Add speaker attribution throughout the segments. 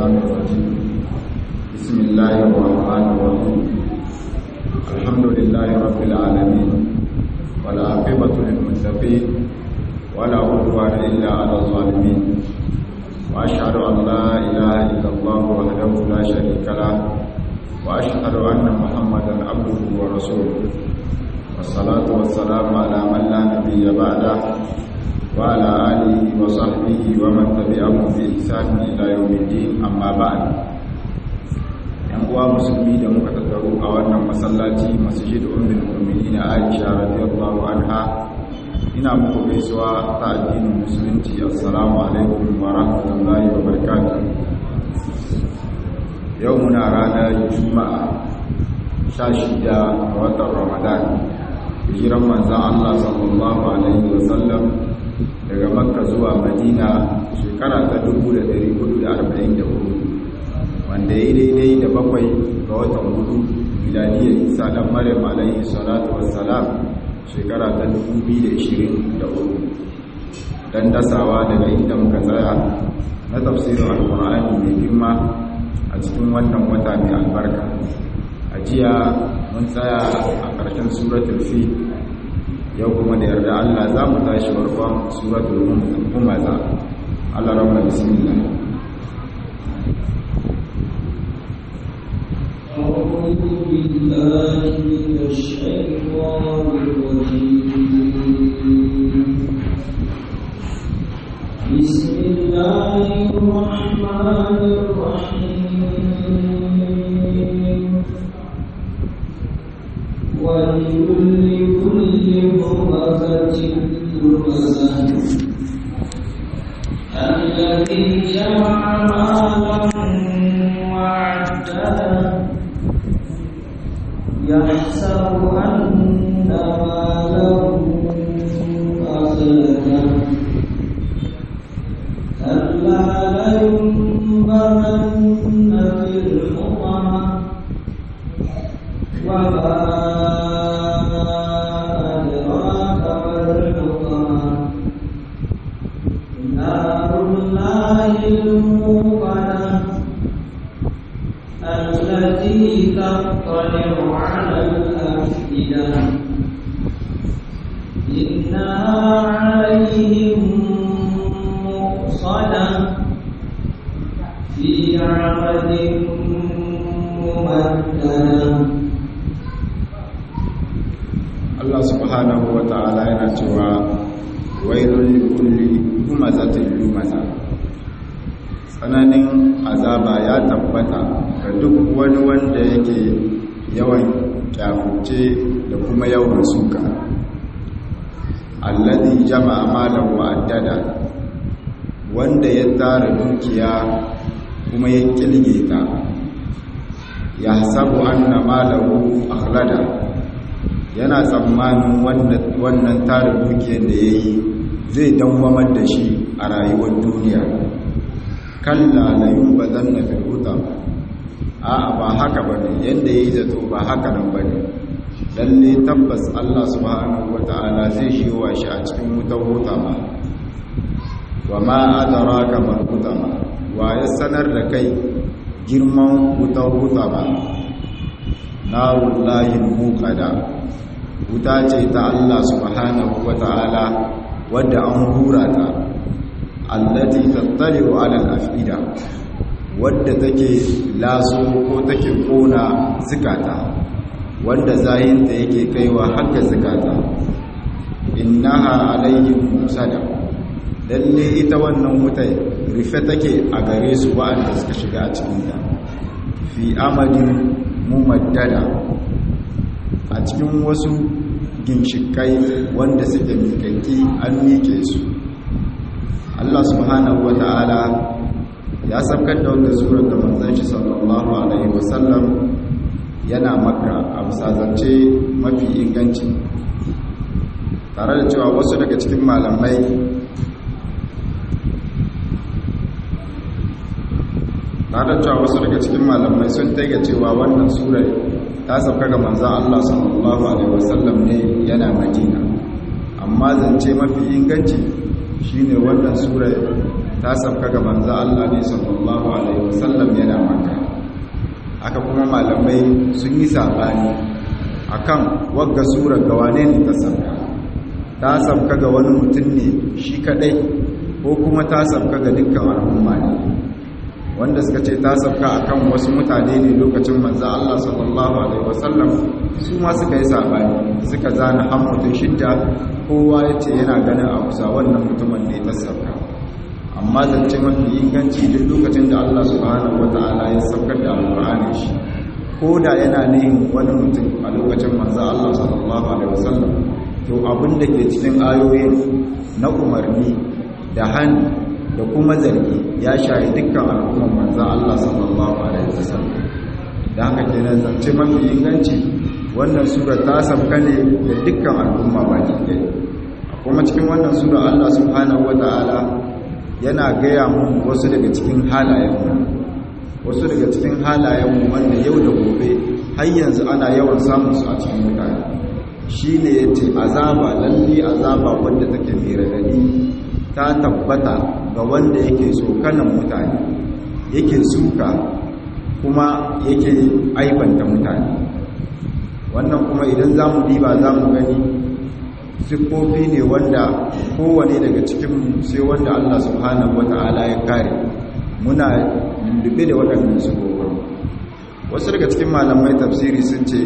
Speaker 1: الشيطان الرجيم بسم الله الرحمن الرحيم الحمد لله رب العالمين والعاقبة للمتقين ولا عدوان إلا على الظالمين وأشهد أن لا إله إلا الله وحده لا شريك له وأشهد أن محمدا عبده ورسوله والصلاة والسلام على من لا نبي بعده وعلى آله وصحبه ومن تبعهم بإحسان إلى يوم الدين أما بعد yan uwa musulmi da muka tattaru a wannan masallaci masjid ummul mu'minin Aisha radiyallahu anha ina muku gaisuwa ta addinin musulunci assalamu alaikum wa rahmatullahi wa barakatuh yau muna ranar juma'a 16 ga watan ramadan hijiran manzan Allah sallallahu alaihi wa sallam daga makka zuwa madina shekara ta 1444 wanda ya daidai da bakwai ga watan hudu milaniyar isa dan maryam alaihi salatu wassalam shekara ta 2023 dan dasawa daga inda muka tsaya na tafsirin alkur'ani mai girma a cikin wannan wata mai albarka a jiya mun tsaya a ƙarshen suratul fi yau kuma da yarda Allah za mu tashi farkon suratul humaza Allah rahma bismillah
Speaker 2: أعوذ بالله من الشيطان الرجيم بسم الله الرحمن الرحيم ولكل كل همزة لمزة الذي جمع مالا وعدده يحسب أن ماله أخلده كلا لينبذن في الحطمة وما أدراك ما الحطمة نار الله الموقدة التي تطلع على الأفئدة إنها عليهم مؤصدة في عمد ممددة
Speaker 1: Allah subhanahu wa ta'ala yana cewa wailul likulli humazatin lumaza tsananin azaba ya tabbata ga duk wani wanda yake yawan kyafuce da kuma yawan suka alladhi jama'a malan wa addada wanda ya tara dukiya kuma ya kilge ta ya sabu anna malahu akhlada yana tsammanin wannan tara dukiyar da yayi zai dawwamar da shi a rayuwar duniya kalla la yunbadanna fil hutam a'a ba haka bane yanda yayi zato ba haka nan bane lalle tabbas Allah subhanahu wataala zai shiwa shi a cikin wutar hutama wa ma adraka mal hutama wa ya sanar da kai girman wutar hutama narullahi muqada wuta ce ta Allah subhanahu wataala wadda an hura ta allati tattali'u ala al-afida wadda take laso ko take kona zikata wanda zahinta yake kaiwa haka zikata innaha alaihim musada lalle ita wannan wuta rufe take a gare su wa'anda suka shiga a cikin ta fi amadin mumaddada a cikin wasu ginshikai wanda suke miƙaƙƙi an miƙe su Allah subhanahu wata'ala ya sabkar da wanda surar da manzon shi sallallahu alaihi wasallam yana makka a musazance mafi inganci tare da cewa wasu daga cikin malamai tare da cewa wasu daga cikin malamai sun taiga cewa wannan surar ta sauka ga manzon Allah sallallahu alaihi wasallam ne yana madina amma zance mafi inganci shine wannan sura ta sabka ga manzo Allah ne sallallahu alaihi wasallam yana maka aka kuma malamai sun yi sabani akan wagga sura ga wane ne ta sabka ta sabka ga wani mutum ne shi kadai ko kuma ta sabka ga dukkan al'umma ne wanda suka ce ta sabka akan wasu mutane ne lokacin manzo Allah sallallahu alaihi wasallam su ma suka yi sabani suka zana han mutum shidda kowa yace yana ganin a kusa wannan mutumin ne ta sabka amma zance mafi inganci duk lokacin da Allah subhanahu wataala ya saukar da alqur'ani shi ko da yana nihin wani mutum a lokacin manzo Allah sallallahu alaihi wasallam to abin da ke cikin ayoyin na umarni da hannu da kuma zargi ya shayi dukkan al'umman manzan Allah sallallahu Alaihi wasallam da haka ke nan zance mafi inganci wannan sura ta sabka ne da dukkan al'umma baki ɗaya kuma cikin wannan sura Allah subhanahu wa ta'ala yana gaya mun wasu daga cikin halayenmu wasu daga cikin halayenmu wanda yau da gobe har yanzu ana yawan samun su a cikin mutane shi ne ya ce azaba lalle azaba wanda take mai radadi ta tabbata ga wanda yake tsokanan mutane yake suka kuma yake aibanta mutane wannan kuma idan za mu diba za mu gani siffofi ne wanda kowane daga cikin sai wanda Allah subhanahu wata'ala ya kare muna lullube da waɗannan siffofin wasu daga cikin malamai tafsiri sun ce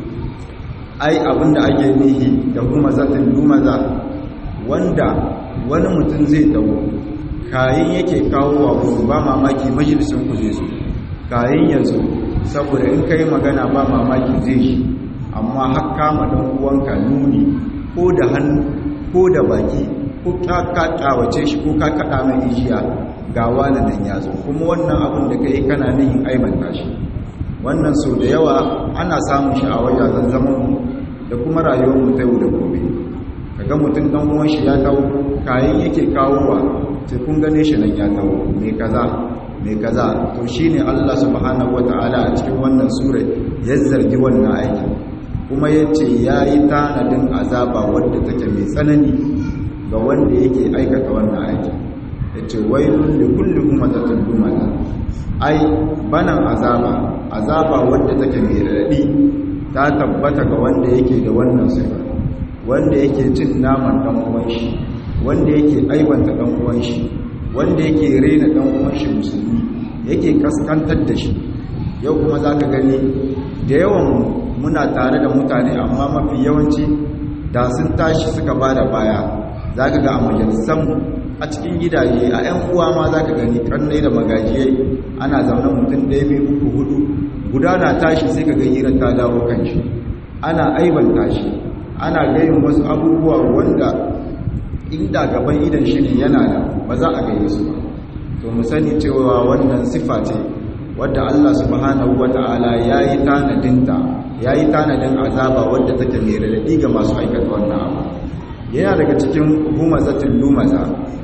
Speaker 1: ai abinda ake nihi da kuma zatin dumaza wanda wani mutum zai dawo kayan yake kawo wa gudu ba mamaki majalisun ku zai zo kayan yanzu saboda in kai magana ba mamaki zai shi amma har kama dan uwanka nuni ko da hannu ko da baki ko ka kawace shi ko ka kada mai ijiya ga wani nan ya zo kuma wannan abin da kai kana nihin aibanta shi wannan so da yawa ana samun shi a wajajen zaman mu da kuma rayuwar mu ta yau da gobe kaga mutum dan uwan shi ya tawo kayan yake kawowa sai kun gane shi nan ya tawo me kaza me kaza to shine Allah subhanahu wataala a cikin wannan sura ya zargi wannan aiki kuma yace yayi tanadin azaba wanda take mai tsanani ga wanda yake aikata wannan aiki yace wailul likulli humazatin lumata ai banan azaba azaba wanda take mai radadi ta tabbata ga wanda yake da wannan sifa wanda yake cin naman dan uwan shi wanda yake aibanta dan uwan shi wanda yake rena dan uwan shi musulmi yake kaskantar da shi yau kuma zaka gani da yawan muna tare da mutane amma mafi yawanci da sun tashi suka bada baya zaka ga a majalisan a cikin gidaje a 'yan uwa ma zaka gani kannai da magajiyai ana zaune mutum ɗaya biyu uku hudu guda na tashi sai ka ga hirar ta dawo kan shi ana aibanta shi ana gayin wasu abubuwa wanda inda gaban idan shi ne yana da ba za a gaye su ba to mu sani cewa wannan sifa ce wadda Allah subhanahu wata'ala yayi tanadinta yayi tanadin azaba wadda take mai radadi ga masu aikata wannan abu yana daga cikin humazatul lumaza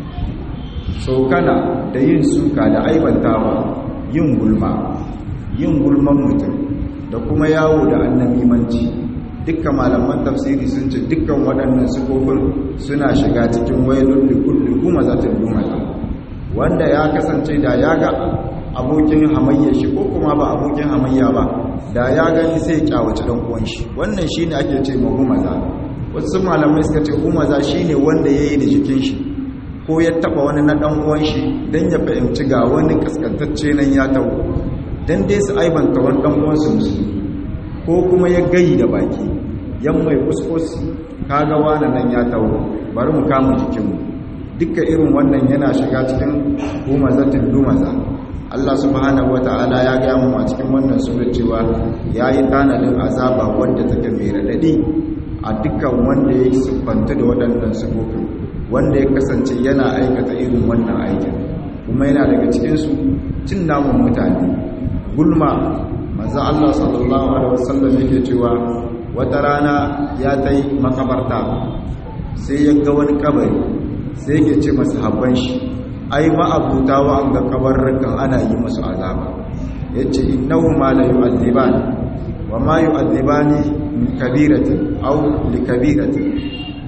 Speaker 1: sokana da yin suka da aibantawa yin gulma yin gulman mutum da kuma yawo da annabimanci dukkan malaman tafsiri sun ce dukkan waɗannan sifofin suna shiga cikin wailun likulli kuma zatin lumata wanda ya kasance da ya ga abokin hamayya shi ko kuma ba abokin hamayya ba da ya gani sai ya kyawace dan uwan shi wannan shine ake ce ma humaza wasu malamai suka ce humaza shine wanda yayi da jikin shi ko ya taba wani na dan uwan shi dan ya fahimci ga wani kaskantacce nan ya tawo dan dai su aibanta wani dan uwan su musulmi ko kuma ya gayi da baki yan mai kuskus kaga wani nan ya tawo bari mu kama jikinmu dukkan irin wannan yana shiga cikin humazatin lumaza Allah subhanahu wata'ala ya gaya mu a cikin wannan sura cewa yayi tanadin azaba wanda take mai radadi a dukkan wanda ya siffanta da waɗannan sifofin wanda ya kasance yana aikata irin wannan aikin kuma yana daga cikin su cin namun mutane gulma manzo Allah sallallahu alaihi wasallam yake cewa wata rana ya tai makabarta sai ya ga wani kabari sai yake ce masa habban shi ai ma'abuta wa an ga kabarrukan ana yi musu azaba yace innahu ma la yu'adhiban wa ma yu'adhibani min kabiratin aw li kabiratin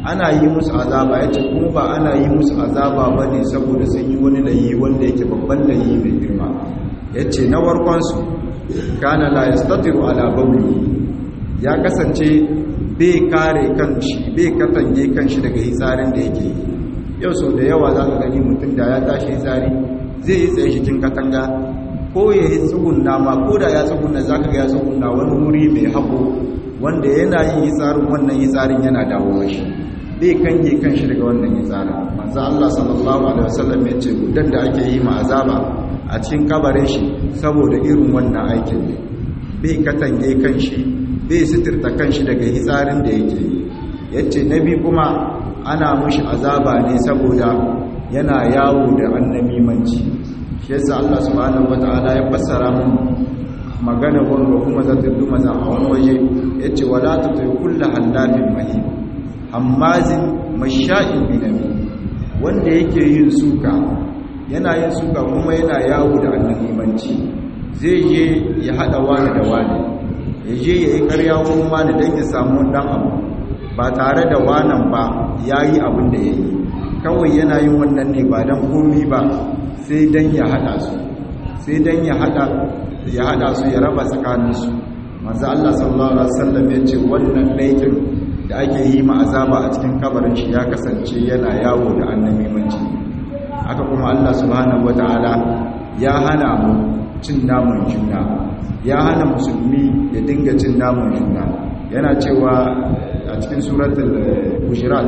Speaker 1: ana yi musu azaba yace kuma ba ana yi musu azaba bane saboda sun yi wani layi wanda yake babban layi mai girma yace na warkon su kana la yastatiru ala bawli ya kasance bai kare kanshi bai katange kanshi daga hitsarin da yake yi yau sau da yawa za ka gani mutum da ya tashi hitsari zai yi tsaye cikin katanga ko ya yi tsugunna ma ko da ya tsugunna za ka ga ya tsugunna wani wuri mai haƙo wanda yana yin hitsarin wannan hitsarin yana dawo shi bai kange kanshi daga wannan hitsarin manzo Allah sallallahu alaihi wasallam ya ce gudan da ake yi ma azaba a cikin kabarin shi saboda irin wannan aikin ne bai katange kanshi bai sitirta kanshi daga hitsarin da yake yace nabi kuma ana mushi azaba ne saboda yana yawo da annamimanci shi yasa Allah subhanahu wataala ya fassara mun magana wanda kuma za ta duma za a wani waje yace wala tuti kullu halafin mahim hammazin masha'in binami wanda yake yin suka yana yin suka kuma yana yawo da annamimanci zai je ya hada wani da wani ya je ya yi karya wurin wani don ya samu dan abu ba tare da wanan ba ya yi abin da ya yi kawai yana yin wannan ne ba don komi ba sai don ya hada su sai don ya hada ya hada su ya raba tsakaninsu manzo Allah sallallahu alaihi wasallam ya ce wannan laifin da ake yi ma azaba a cikin kabarin shi ya kasance yana yawo da annabi manci haka kuma Allah subhanahu wataala ya hana mu cin namun juna ya hana musulmi ya dinga cin namun juna yana cewa a cikin suratul hujurat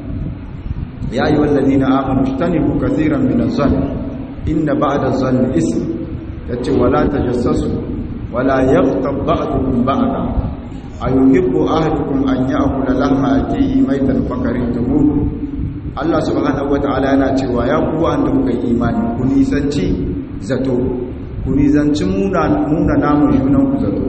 Speaker 1: ya yi wallazi na amanu shtanibu kathiran min az-zann inna ba'da az-zanni ism yace wala tajassasu wala yaghtab ba'dukum ba'da ayuhibbu ahadukum an ya'kula lahma akihi maytan fakaritumu Allah subhanahu wata'ala yana cewa ya ku wanda kuka imani ku nisanci zato ku nisanci muna muna namun junan ku zato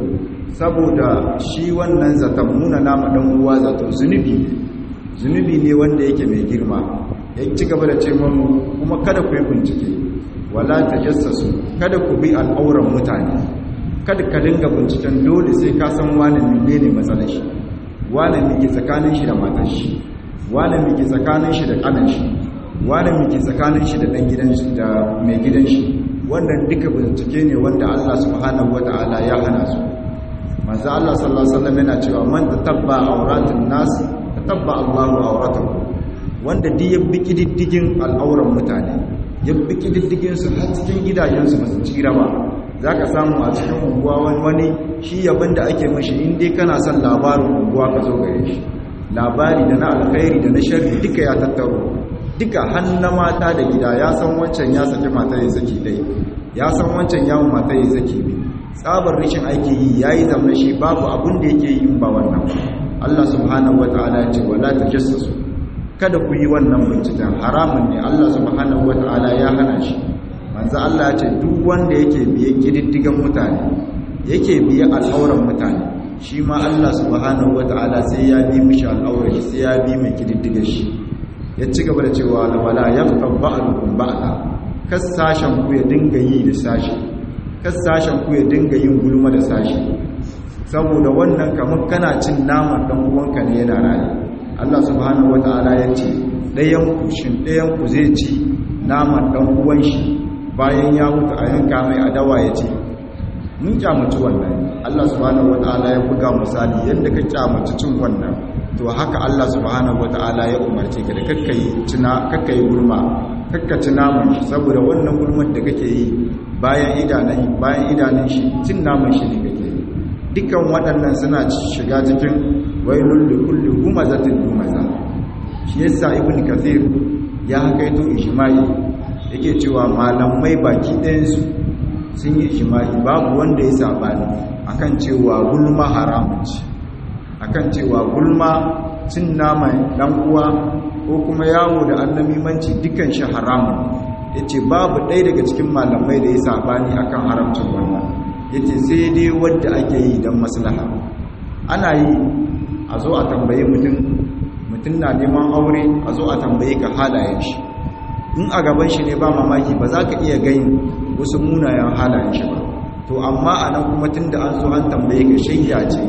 Speaker 1: saboda shi wannan zaton muna nama dan uwa zato zunubi zunubi ne wanda yake mai girma ya ci gaba da ce mamu kuma kada ku yi bincike wala tajassasu kada ku bi al'auran mutane kada ka dinga binciken dole sai ka san wani menene matsalar shi wani mike tsakanin shi da matar shi wani mike tsakanin shi da kanan shi wani mike tsakanin shi da dan gidan shi da mai gidan shi wannan duka bincike ne wanda Allah subhanahu wataala ya hana su manzo Allah sallallahu alaihi wasallam yana cewa man tatabba awratun nas tatabba Allahu awratahu wanda duk ya biki diddigin al'auran mutane ya biki diddigin su har cikin gidajen su basu tsira ba zaka samu a cikin unguwa wani wani shi yabin da ake mishi in dai kana son labarin unguwa ka zo gare shi labari da na alkhairi da na sharri duka ya tattaro duka hannu mata da gida ya san wancan ya saki mata ya saki dai ya san wancan yawon mata ya saki bi tsabar rashin aiki yi ya yi zama shi babu abin da yake yi ba wannan Allah subhanahu wa ta'ala ce wala ta jassasu kada ku yi wannan binciken haramun ne Allah subhanahu wa ta'ala ya hana shi manzo Allah ya ce duk wanda yake biye kididdigan mutane yake biye al'auran mutane shi ma Allah subhanahu wa ta'ala sai ya bi mishi al'auran shi sai ya bi mai kididdigan shi ya ci gaba da cewa wala yaqtab ba'dukum ba'da kas sashen ku ya dinga yi da sashi kas sashen ku ya dinga yin gulma da sashi saboda wannan kamar kana cin naman dan uwanka ne yana rayu Allah subhanahu wataala ya ce ɗayan ku shin ɗayan ku zai ci naman dan uwan shi bayan ya mutu a yanka mai adawa ya ce mun kyamaci wannan Allah subhanahu wataala ya buga misali yadda ka kyamaci cin wannan to haka Allah subhanahu wata'ala ya umarce ka da kakkai tuna kakkai gulma kakkaci naman shi saboda wannan gulman da kake yi bayan idanun bayan idanun shi cin naman shi ne kake yi dukkan waɗannan suna shiga cikin wailul likulli humazatin humaza shi yasa ibn kathir ya hakaito ijma'i yake cewa malamai baki ɗayan su sun yi ijma'i babu wanda ya sabani akan cewa gulma haramun ce akan cewa gulma cin naman dan uwa ko kuma yawo da annamimanci dukan shi haramun yace babu ɗaya daga cikin malamai da ya sabani akan haramcin wannan yace sai dai wanda ake yi dan maslaha ana yi a zo a tambaye mutum mutum na neman aure a zo a tambaye ka halayen shi in a gaban shi ne ba mamaki ba za ka iya gani wasu munayen halayen shi ba to amma a nan kuma tun da an zo an tambaye ka shayya ce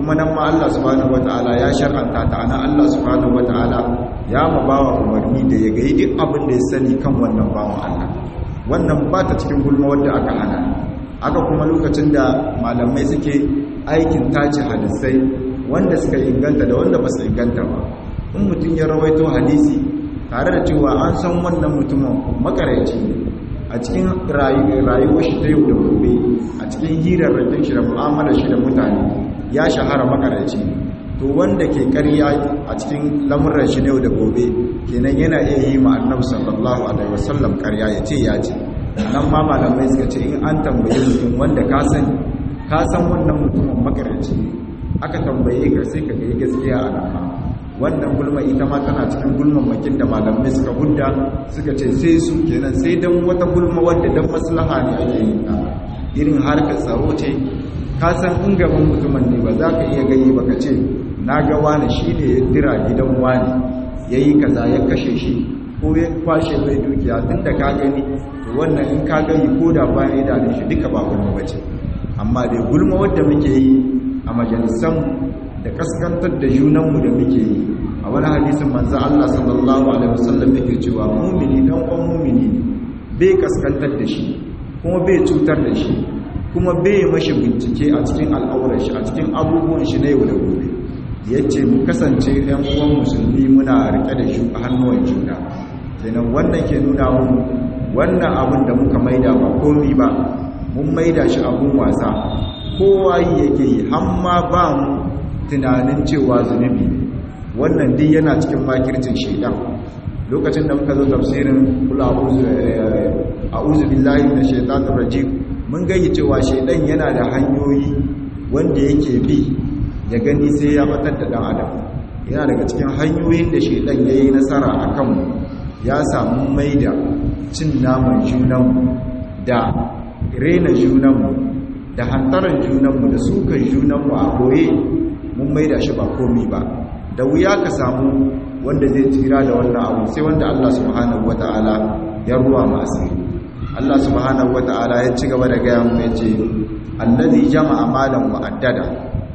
Speaker 1: kuma nan ma Allah subhanahu wataala ya shar'anta ta ana Allah subhanahu wataala ya ma bawa umarni da ya ga duk abin da ya sani kan wannan bawan Allah wannan ba ta cikin gulma wanda aka hana haka kuma lokacin da malamai suke aikin tace hadisai wanda suka inganta da wanda ba su inganta ba in mutum ya rawaito hadisi tare da cewa an san wannan mutumin makaraici ne a cikin rayuwar shi ta yau da gobe a cikin hirarrakin shi da mu'amalar shi da mutane ya shahara makaraici to wanda ke karya a cikin lamuran shi yau da gobe kenan yana iya yi ma annabi sallallahu alaihi wasallam karya ya ce ya ce nan ma malamai suka ce in an tambaye mutum wanda ka sani ka san wannan mutumin makaraici ne aka tambaye ka sai ka ga gaskiya a nan wannan gulma ita ma tana cikin gulman makin da malamai suka hudda suka ce sai su kenan sai dan wata gulma wadda dan maslaha ne ake yin ta irin harkar tsaro ce ka san in gaban mutumin ne ba za ka iya gani ba ka ce na ga wani shi ne ya dira gidan wani ya yi kaza ya kashe shi ko ya kwashe mai dukiya tun da ka gani to wannan in ka gani ko da bayan idanun shi duka ba gulma ba ce amma dai gulma wadda muke yi a majalisanmu da kaskantar da junanmu da muke yi a wani hadisin manzo Allah sallallahu alaihi wasallam yake cewa mumini dan uwan mumini ne bai kaskantar da shi kuma bai cutar da shi kuma bai mashi bincike a cikin al'aurar shi a cikin abubuwan shi na yau da gobe yace mu kasance ɗan uwan musulmi muna rike da shi a hannuwan juna kenan wannan ke nuna mu wannan abin da muka maida ba komi ba mun maida shi abun wasa kowa yake yi hamma ba mu tunanin cewa zunubi wannan duk yana cikin makircin shaidan lokacin da muka zo tafsirin kula a'udhu billahi minash shaitanir rajim mun gani cewa shaidan yana da hanyoyi wanda yake bi ya gani sai ya batar da dan adam yana daga cikin hanyoyin da shaidan yayi nasara akan mu ya samu maida cin naman junanmu da rena junanmu da hantaran junanmu da sukan junanmu a koye mun maida shi ba komi ba da wuya ka samu wanda zai tsira da wannan abu sai wanda Allah subhanahu wata'ala ya ruwa masu Allah subhanahu wata'ala ya ci gaba da gaya mu ya ce allazi jama'a malan wa addada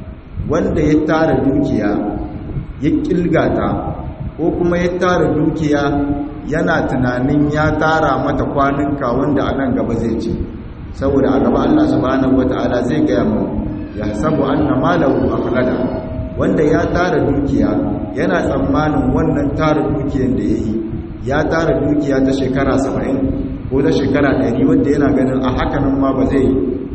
Speaker 1: wanda ya tara dukiya ya kilgata ko kuma ya tara dukiya yana tunanin ya tara mata kwanuka wanda a nan gaba zai ci saboda a gaba Allah subhanahu wata'ala zai gaya mu ya sabu anna malahu akhlada wanda ya tara dukiya yana tsammanin wannan tara dukiyar da yayi ya tara dukiya ta shekara 70 ko ta shekara 100 wanda yana ganin a hakanan ma ba zai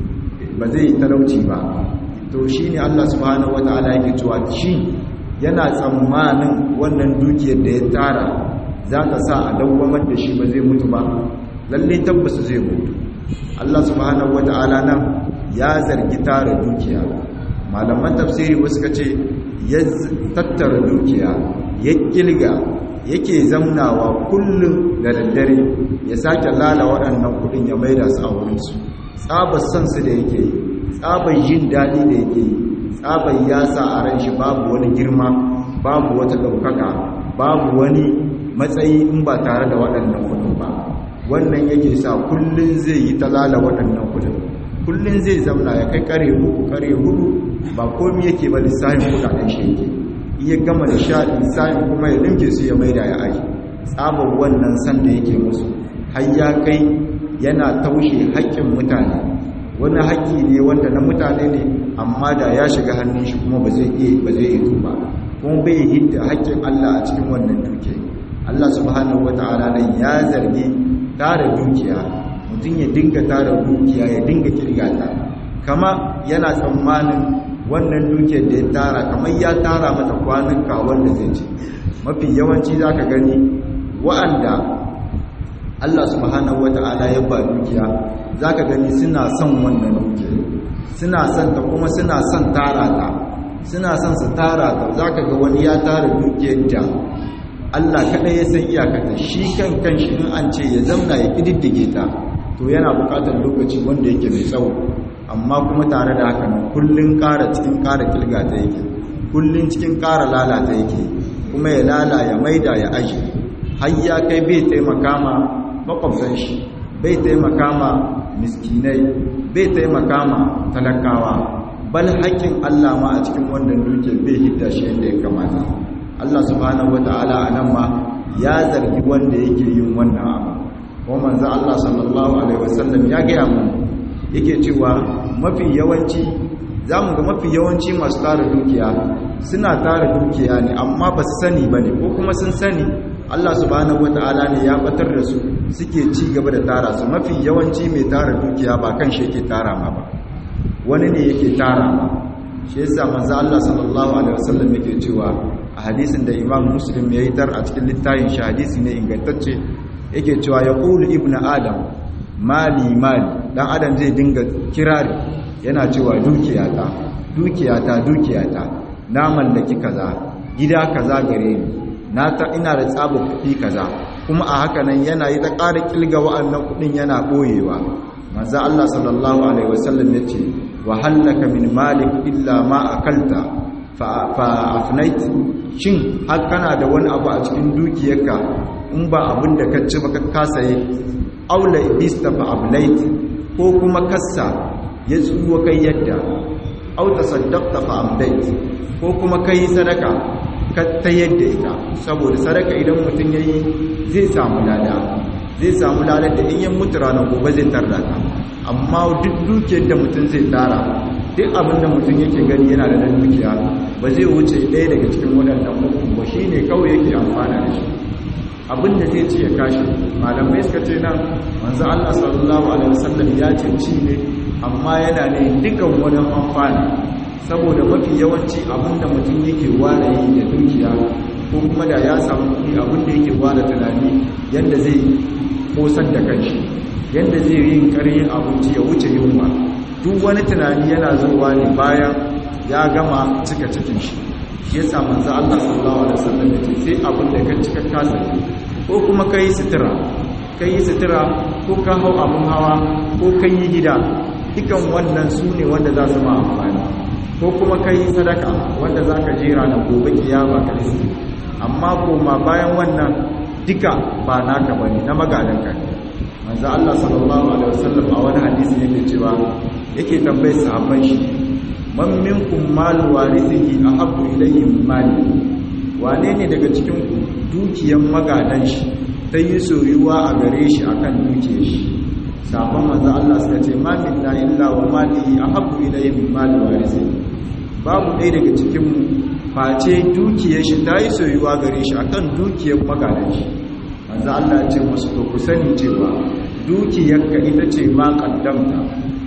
Speaker 1: ba zai talauci ba to shine Allah subhanahu wata'ala yake cewa shi yana tsammanin wannan dukiyar da ya tara za ta sa a dawwamar da shi ba zai mutu ba lalle tabbas zai mutu Allah subhanahu wata'ala nan ya zargi tara dukiya malaman tafsiri wasu ka ce ya tattara dukiya ya kilga yake zamnawa kullum da daddare ya sake lala waɗannan kudin ya maida su a wurinsu tsabar son su da yake yi tsabar yin daɗi da yake yi tsabar ya sa a ran shi babu wani girma babu wata ɗaukaka babu wani matsayi in ba tare da waɗannan kudin ba wannan yake sa kullum zai yi ta lala waɗannan kudin kullum zai zamna ya kai kare uku kare hudu ba komi yake ba lissafin kudaden shi yake iya gama da sha lissafin kuma ya linke su ya maida ya aji tsabar wannan san da yake musu har ya kai yana taushe haƙƙin mutane wani haƙƙi ne wanda na mutane ne amma da ya shiga hannun shi kuma ba zai iya ba zai iya tuba kuma bai hidda haƙƙin Allah a cikin wannan duke Allah subhanahu wataala nan ya zargi tara dukiya mutum ya dinga tara dukiya ya dinga kirgata kama yana tsammanin wannan dukiyar da ya tara kamar ya tara mata kwanuka wanda zai ci mafi yawanci za ka gani wa'anda Allah subhanahu wata'ala ya ba dukiya za ka gani suna son wannan dukiya suna son ta kuma suna son tara ta suna son su tara ta za ka ga wani ya tara dukiyar da Allah kaɗai ya san iyakata shi kan kanshi in an ce ya zamna ya ƙididdige ta to yana buƙatar lokaci wanda yake mai tsawo amma kuma tare da haka nan kullun ƙara cikin ƙara kilga ta yake kullun cikin ƙara lalata yake kuma ya lala ya maida ya aji har ya kai bai taimaka ma makwabtan shi bai taimaka ma miskinai bai taimaka ma talakawa bal haƙƙin Allah ma a cikin wannan dukiyar bai hidda shi yadda ya kamata Allah subhanahu wata'ala a nan ma ya zargi wanda yake yin wannan abu kuma manzo Allah sallallahu alaihi wasallam ya gaya mu yake cewa mafi yawanci zamu ga mafi yawanci masu tara dukiya suna tara dukiya ne amma ba su sani bane ko kuma sun sani Allah subhanahu wata'ala ne ya batar da su suke ci gaba da tara su mafi yawanci mai tara dukiya ba kan shi yake tara ma ba wani ne yake tara ma shi yasa manzo Allah sallallahu alaihi wasallam yake cewa a hadisin da Imam Muslim ya yi tar a cikin littafin shi hadisi ne ingantacce yake cewa yaqulu ibnu adam mali mali dan adam zai dinga kirari yana cewa dukiyata dukiyata dukiyata na mallaki kaza gida kaza gare ni na ta ina da tsaba kuɗi kaza kuma a haka nan yana yi ta ƙara kilga wa'annan kuɗin yana ɓoyewa manzo Allah sallallahu alaihi wasallam yace wa hallaka min malik illa ma akalta fa fa afnait shin har kana da wani abu a cikin dukiyarka in ba abin da ka ci ba ka kasaye aula ibista fa ablait ko kuma kassa ya tsuwa kai yadda au tasaddaqta fa amdait ko kuma kai sadaka ka ta yadda ita saboda sadaka idan mutum yayi zai samu lada zai samu lada da in yan mutu ranar gobe zai tarda ta amma duk dukiyar da mutum zai tara duk abin da mutum yake gani yana da dukiya ba zai wuce ɗaya daga cikin waɗannan uku ba shi ne kawai yake amfana da shi abin da zai ci ya kashi malamai suka ce nan manzo Allah sallallahu alaihi wasallam ya ce ci ne amma yana ne dukan wani amfani saboda mafi yawanci abin da mutum yake ware yi da dukiya ko kuma da ya samu kuɗi abin da yake ware tunani yadda zai kosar da kanshi yadda zai yi ƙaryin abinci ya wuce yunwa duk wani tunani yana zuwa ne bayan ya gama cika cikin shi shi yasa manzo Allah sallallahu alaihi wasallam ya ce sai abin da ka cika kasa ko kuma kai sutura kai sutura ko ka hau abun hawa ko kai yi gida dukan wannan su ne wanda za su ma amfani ko kuma kai sadaka wanda za ka jera na gobe kiyama ka riski amma koma bayan wannan duka ba naka bane na magadan ka manzo Allah sallallahu alaihi wasallam a wani hadisi yake cewa yake tambayar sahabban shi man minkum mal warithihi ahabbu ilayhi min mali wane ne daga cikin ku dukiyan magadan shi ta yi soyuwa a gare shi akan dukiyar shi sabon manzo Allah suka ce ma minna illa wa malihi ahabbu ilayhi min mali warithihi babu ɗaya daga cikin mu face dukiyar shi ta yi soyuwa gare shi akan dukiyar magadan shi manzo Allah ya ce musu to ku sani cewa dukiyarka ita ce ma kaddamta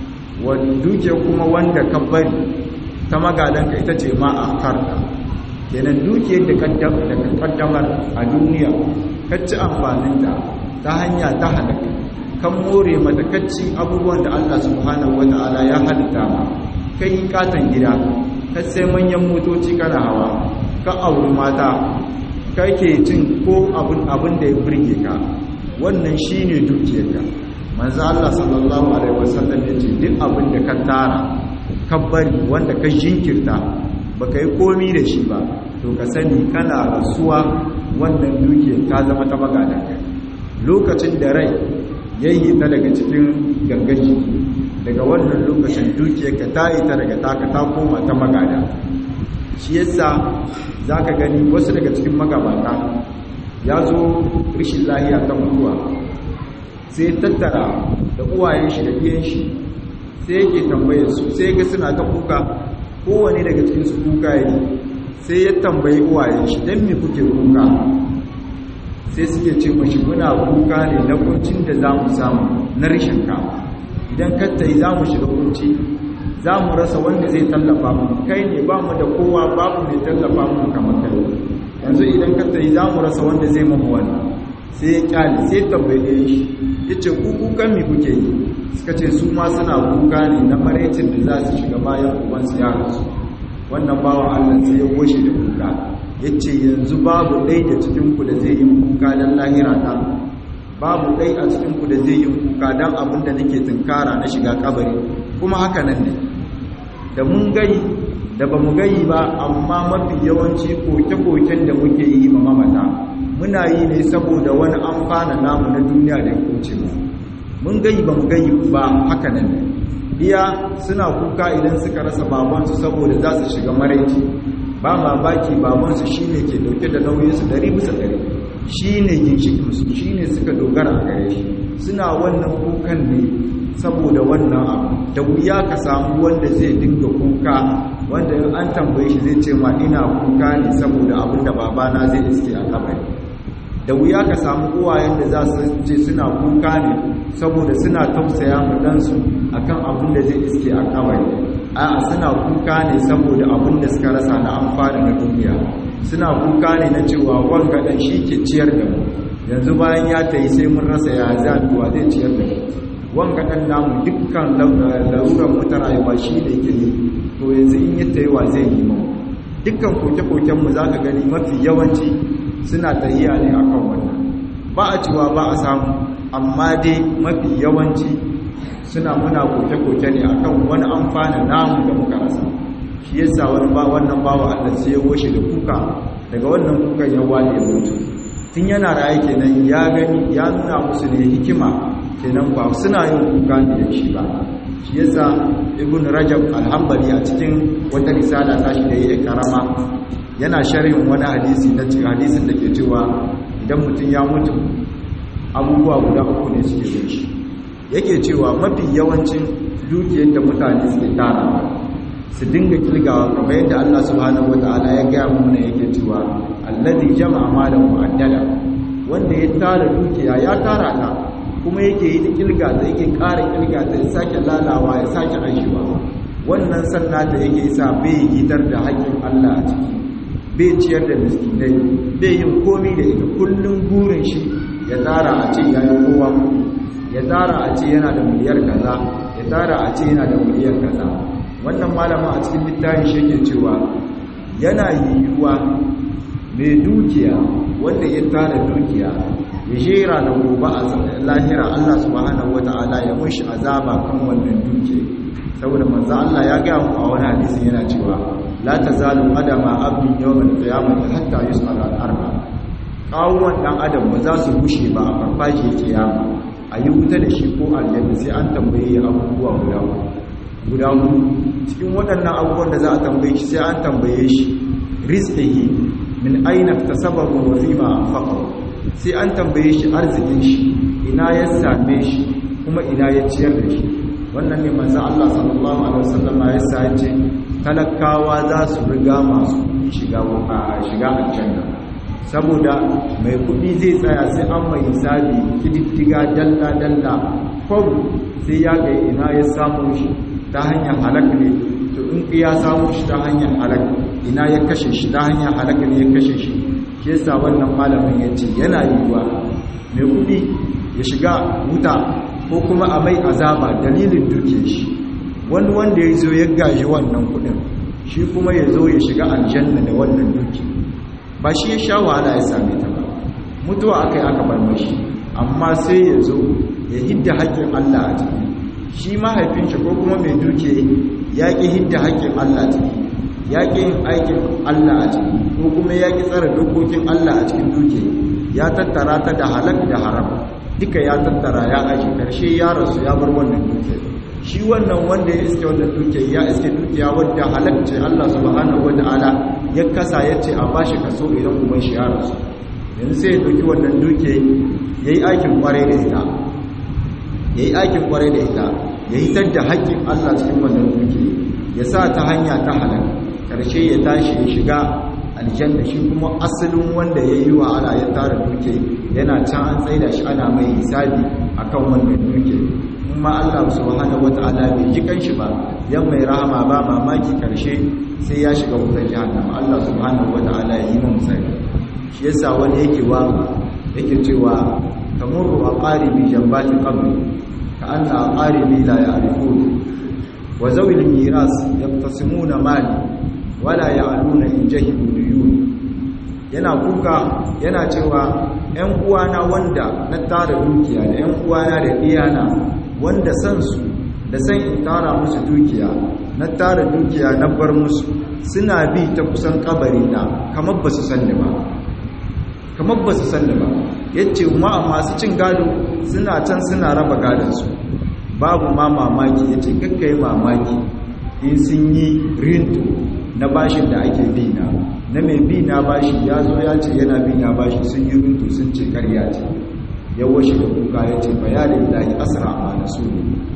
Speaker 1: wani dukiyar kuma wanda ka bari ta magadanka ita ce ma akarta kenan dukiyar da ka kaddamar a duniya ka ci amfaninta ta hanya ta halaka kan more mata kacci abubuwan da Allah subhanahu wata'ala ya halitta ma kai katon gida ka sai manyan motoci kana hawa ka auri mata kake cin ko abin da ya burge ka wannan shine dukiyarka manzo Allah sallallahu alaihi wasallam yace duk abin da ka tara ka bari wanda ka jinkirta baka yi komi da shi ba to ka sani kana rasuwa wannan dukiyar ta zama ta magadan ka lokacin da rai yayi ta daga cikin gangaji daga wannan lokacin dukiyar ka ta yi ta daga taka ta koma ta magada shi yasa za ka gani wasu daga cikin magabata ya zo rishin lahiya ta mutuwa sai tattara da uwayen shi da biyan shi sai yake tambayar su sai ga suna ta kuka kowane daga cikin su kuka yi sai ya tambayi uwayen shi don me kuke kuka sai suke ce mashi muna kuka ne na kuncin da za mu samu na rishin ka idan kattai za mu shiga kunci za mu rasa wanda zai tallafa mu kai ne ba mu da kowa babu mai tallafa mu kamar kai yanzu idan ka tayi za mu rasa wanda zai mamu wannan sai ya kyale sai tambaye shi ya ce ku kukan mi kuke yi suka ce su ma suna kuka ne na maraicin da za su shiga bayan ubansu ya rasu wannan bawan allah sai ya washe da kuka ya ce yanzu babu ɗai da cikinku da zai yi kuka don lahira ta babu ɗai a cikinku da zai yi kuka don abin da nake tunkara na shiga kabari kuma haka nan ne da mun gayi da ba mu gayi ba amma mafi yawanci koke-koken da muke yi ma mamata muna yi ne saboda wani amfana namu na duniya da ya kuce mu mun gayi ba mu gayi ba haka nan iya suna kuka idan suka rasa babansu saboda za su shiga maraici ba mamaki babansu shine ke dauke da nauyinsu dari bisa dari shine ginshikinsu shine suka dogara a gare shi suna wannan kukan ne saboda wannan abu da wuya ka samu wanda zai dinga kuka wanda in an tambaye shi zai ce ma ina kuka ne saboda abin da babana zai iske a kabari da wuya ka samu uwayen da za su ce suna kuka ne saboda suna tausaya ma dansu akan abin da zai iske a kabari a'a suna kuka ne saboda abin da suka rasa na amfani na duniya suna kuka ne na cewa wanga dan shi ke ciyar da mu yanzu bayan ya tayi sai mun rasa ya zabiwa zai ciyar da mu wanga dan namu dukkan laruran mu ta rayuwa shi ne yake yi to yanzu in ya tayi wa zai yi mu dukkan koke-koken mu zaka gani mafi yawanci suna tahiya ne akan wannan ba a cewa ba a samu amma dai mafi yawanci suna muna koke-koke ne akan wani amfanin namu da muka rasa shi yasa wani ba wannan bawa Allah sai ya goshe da kuka daga wannan kukan ya wale ya mutu tun yana raye kenan ya gani ya nuna musu ne hikima kenan ba suna yin kuka ne da shi ba shi yasa ibn rajab al-hanbali a cikin wata risala ta shi da yake karama yana sharhin wani hadisi na cikin hadisin da ke cewa idan mutum ya mutu abubuwa guda uku ne suke da shi yake cewa mafi yawancin dukiyar da mutane suke tara su dinga kilgawa kamar yadda Allah subhanahu wataala ya gaya mana yake cewa allazi jama'a malan mu'addala wanda ya tara dukiya ya tara ta kuma yake yi ta kilga ta yake ƙara kilga ta ya sake lalawa ya sake ajiyewa wannan sannan da yake sa bai gitar da haƙƙin Allah a ciki bai ciyar da miskinai bai yin komi da ita kullum burin shi ya tara a ce ya yi kowa ya tara a ce yana da miliyar kaza ya tara a ce yana da miliyar kaza wannan malama a cikin littafin shi ke cewa yana yiwuwa mai dukiya wanda ya tara dukiya ya jera da gobe a lahira Allah subhanahu wata'ala ya mushi azaba kan wannan dukiya saboda manzo Allah ya ga mu a wani hadisi yana cewa la tazalu qadama abdin yawmal qiyamati hatta yus'ala al-arba kawuwan dan adam ba za su gushe ba a farfajiyar kiyama a yi wuta da shi ko aljanna sai an tambaye abubuwa guda guda hudu cikin waɗannan abubuwan da za a tambaye shi sai an tambaye shi rizqihi min aina tasabahu wa fima anfaqa sai an tambaye shi arzikin shi ina ya same shi kuma ina ya ciyar da shi wannan ne manzo Allah sallallahu alaihi wasallam ya sa ce talakawa za su riga masu shiga shiga aljanna saboda mai kudi zai tsaya sai an mai hisabi kididdiga dalla dalla kwau sai ya ga ina ya samu shi ta hanyar halak ne to in ya samu shi ta hanyar halak ina ya kashe shi ta hanyar halak ne ya kashe shi shi yasa wannan malamin ya ce yana yiwuwa mai kudi ya shiga wuta ko kuma a mai azaba dalilin duke shi wani wanda ya zo ya gaji wannan kudin shi kuma ya zo ya shiga aljanna da wannan duki ba shi ya sha wahala ya same ta ba mutuwa aka yi aka bar mashi amma sai ya zo ya hidda haƙƙin Allah a ciki shi mahaifin shi ko kuma mai duke ya ƙi hidda haƙƙin Allah a ciki ya ƙi yin aikin Allah a ciki ko kuma ya ƙi tsara dokokin Allah a cikin duke ya tattara ta da halak da haram duka ya tattara ya aji karshe ya rasu ya bar wannan duke shi wannan wanda ya iske wannan duke ya iske dukiya wadda halakce Allah subhanahu wataala ya kasa ya ce a bashi kaso idan kuma shi ya rasu yanzu sai ya doki wannan duke yayi aikin kwarai da ita yayi aikin kwarai da ita ya hitar da haƙƙin Allah cikin wannan duke ya sa ta hanya ta halal karshe ya tashi ya shiga aljanna shi kuma asalin wanda ya yi wa ala ya tara duke yana can an tsaida shi ana mai hisabi akan wannan duke kuma Allah subhanahu wata'ala bai ji kanshi ba yan mai rahama ba mamaki karshe sai ya shiga wutar jahannama Allah subhanahu wata'ala ya yi mu sani shi yasa wani yake wa yake cewa tamurru aqaribi jambati qabri ka anna aqaribi la ya'rifun wa zawil miras yaqtasimuna mali wala ya'luna in jahilu duyun yana kuka yana cewa ƴan uwana wanda na tara dukiya da ƴan uwana da iyana wanda san su da san in tara musu dukiya na tara dukiya na bar musu suna bi ta kusan kabari na kamar ba su sanni ba kamar ba su sanni ba yace ma masu cin gado suna can suna raba gadansu babu ma mamaki ya ce kakkai mamaki in sun yi rinto na bashin da ake bina na mai bina bashi ya zo ya ce yana bina bashi sun yi rinto sun ce karya ce ya washe da kuka ya ce bayanin lahi asira a na su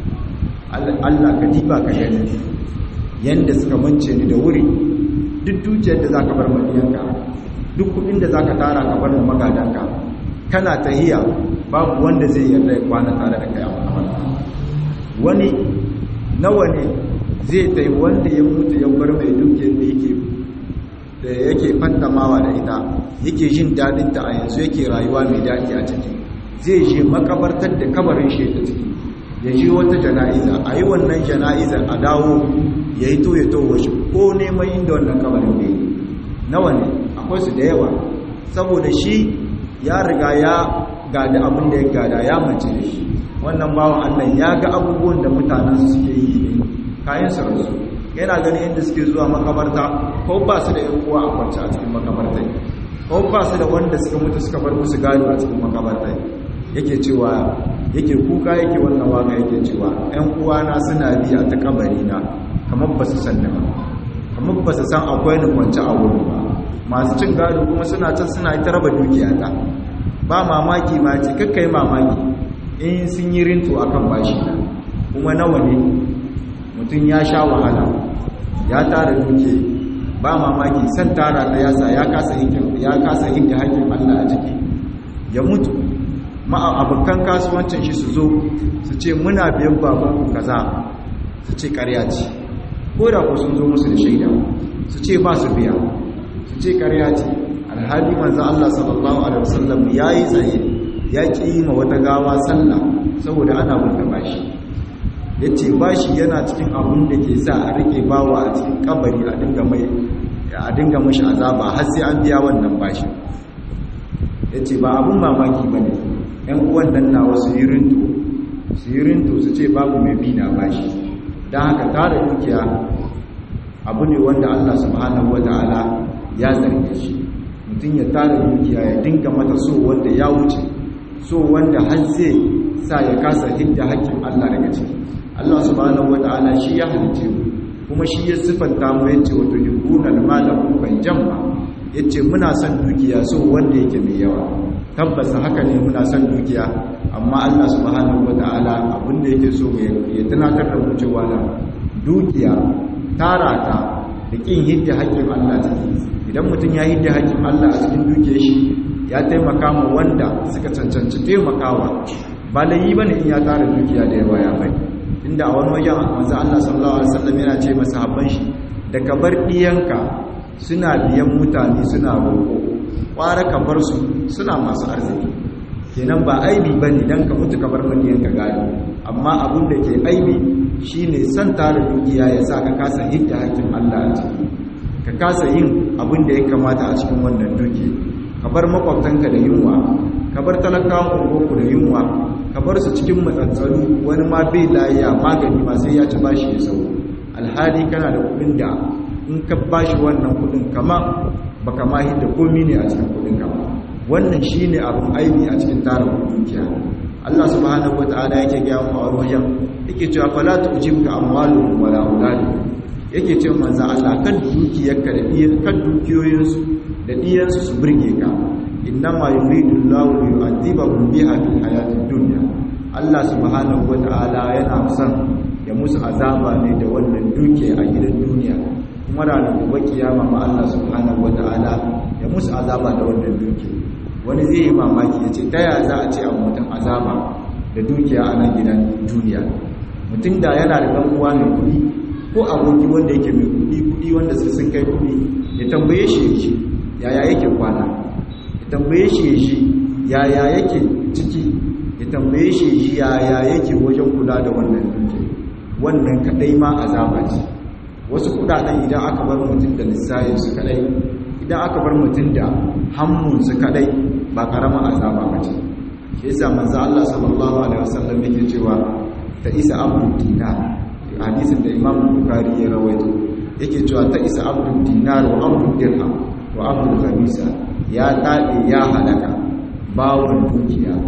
Speaker 1: allah ka diba ka gani yadda suka mance ni da wuri duk dukiyar da za ka bar madiyanka duk kudin da za ka tara ka bar magadanka kana tahiya babu wanda zai yarda ya kwana tare da kai a makamarta wani nawa ne zai tai wanda ya mutu ya bar mai dukiyar da yake da yake fantamawa da ita yake jin dadin ta a yanzu yake rayuwa mai dadi a ciki zai je makabartar da kabarin shi ta ciki ya je wata jana'iza a yi wannan jana'izar a dawo ya yi to ya towo shi ko neman inda wannan kabarin da yi nawa ne akwai su da yawa saboda shi ya riga ya gada abin da ya gada ya mace da shi wannan bawan allah ya ga abubuwan da mutanen su suke yi ne kayan su rasu yana ganin yadda suke zuwa makabarta ko ba su da yan uwa a kwance a cikin makabartai ko ba su da wanda suka mutu suka bar musu gado a cikin makabartai yake cewa yake kuka yake wannan waka yake cewa ‘yan uwana suna biya ta kabari na kamar ba su san ba kamar ba su san akwai ni kwanci a wuri ba masu cin gado kuma suna can suna ita raba dukiya ta ba mamaki ma ce kakkai mamaki in sun yi rinto akan bashi na kuma nawa ne mutum ya sha wahala ya tara duke ba mamaki san tara ta yasa ya kasa hinta hakkin allah a ciki ya mutu abokan kasuwancin shi su zo su ce muna biyan babanku kaza su ce karya ce ko da ku sun zo musu da shaida su ce ba su biya su ce karya ce alhali manzan Allah sallallahu alaihi wasallam ya yi tsaye ya ƙi yi ma wata gawa sallah saboda ana wanda bashi ya ce bashi yana cikin abun da ke sa a rike bawa a cikin kabari a dinga mai a dinga mashi azaba har sai an biya wannan bashi ya ce ba abun mamaki ba ne ‘yan uwan nan na wasu yi rinto su yi rinto su ce babu mai bi na bashi don haka tara dukiya abu ne wanda Allah subhanahu wata'ala ya zarge shi mutum ya tara dukiya ya dinga mata so wanda ya wuce so wanda har zai sa ya kasa hidda hakkin Allah daga ciki Allah subhanahu wata'ala shi ya halice mu kuma shi ya sifanta mu yace wato yubuna al-mala ban jamma yace muna son dukiya so wanda yake mai yawa tabbas haka ne muna son dukiya amma Allah subhanahu wata'ala abinda yake so ya tunatar da mu cewa da dukiya tara ta da kin hidda haƙƙin Allah ciki idan mutum ya hidda haƙƙin Allah a cikin dukiyar shi ya taimaka ma wanda suka cancanci taimakawa ba layi bane in ya tara dukiya da yawa ya bai inda a wani wajen manzo Allah sallallahu alaihi wasallam yana ce masa habban shi da ka bar diyanka suna biyan mutane suna roƙo kwara ka bar su suna masu arziki kenan ba aibi ba ne don ka mutu ka bar maniyan ka gado amma abin da ke aibi shine san tara dukiya ya sa ka kasa hidda hakkin Allah a ciki ka kasa yin abin da ya kamata a cikin wannan duki ka bar makwabtanka da yunwa ka bar talakawan ungoku da yunwa ka bar su cikin matsatsalu wani ma bai layiya magani ma sai ya ci bashi ya sau alhali kana da kuɗin da in ka bashi wannan kuɗin kama baka ma hidda komi ne a cikin kudin ka wannan shine abun aibi a cikin tarin dukiya Allah subhanahu wataala yake ga mu a wajen yake cewa fala tujibka amwaluhum wala auladuhum yake cewa manzo Allah kan dukiyarka da diyan kan dukiyoyinsu da diyansu su burge ka innama yuridu Allahu li yu'adhibahum biha fil hayatid dunya Allah subhanahu wataala yana son ya musu azaba ne da wannan dukiya a gidan duniya kuma ranar gobe kiyama ma Allah subhanahu wata'ala ya musu azaba da wannan duki wani zai yi mamaki ya ce taya za a ce a mutum azaba da dukiya a nan gidan duniya mutum da yana da ɗan uwa mai kuɗi ko aboki wanda yake mai kuɗi kuɗi wanda su sun kai kuɗi ya tambaye shi ya shi yaya yake kwana ya tambaye shi ya shi yaya yake ciki ya tambaye shi ya shi yaya yake wajen kula da wannan duki wannan kaɗai ma azaba ce wasu kudaden idan aka bar mutum da lissayin su kadai idan aka bar mutum da hammun su kadai ba karama azaba ba ce shi yasa manzo Allah sallallahu alaihi wasallam yake cewa ta isa abdul dinar hadisin da Imam Bukhari ya rawaito yake cewa ta isa abdul dinar wa abdul dirham wa abdul khamisa ya dade ya halaka bawon dukiya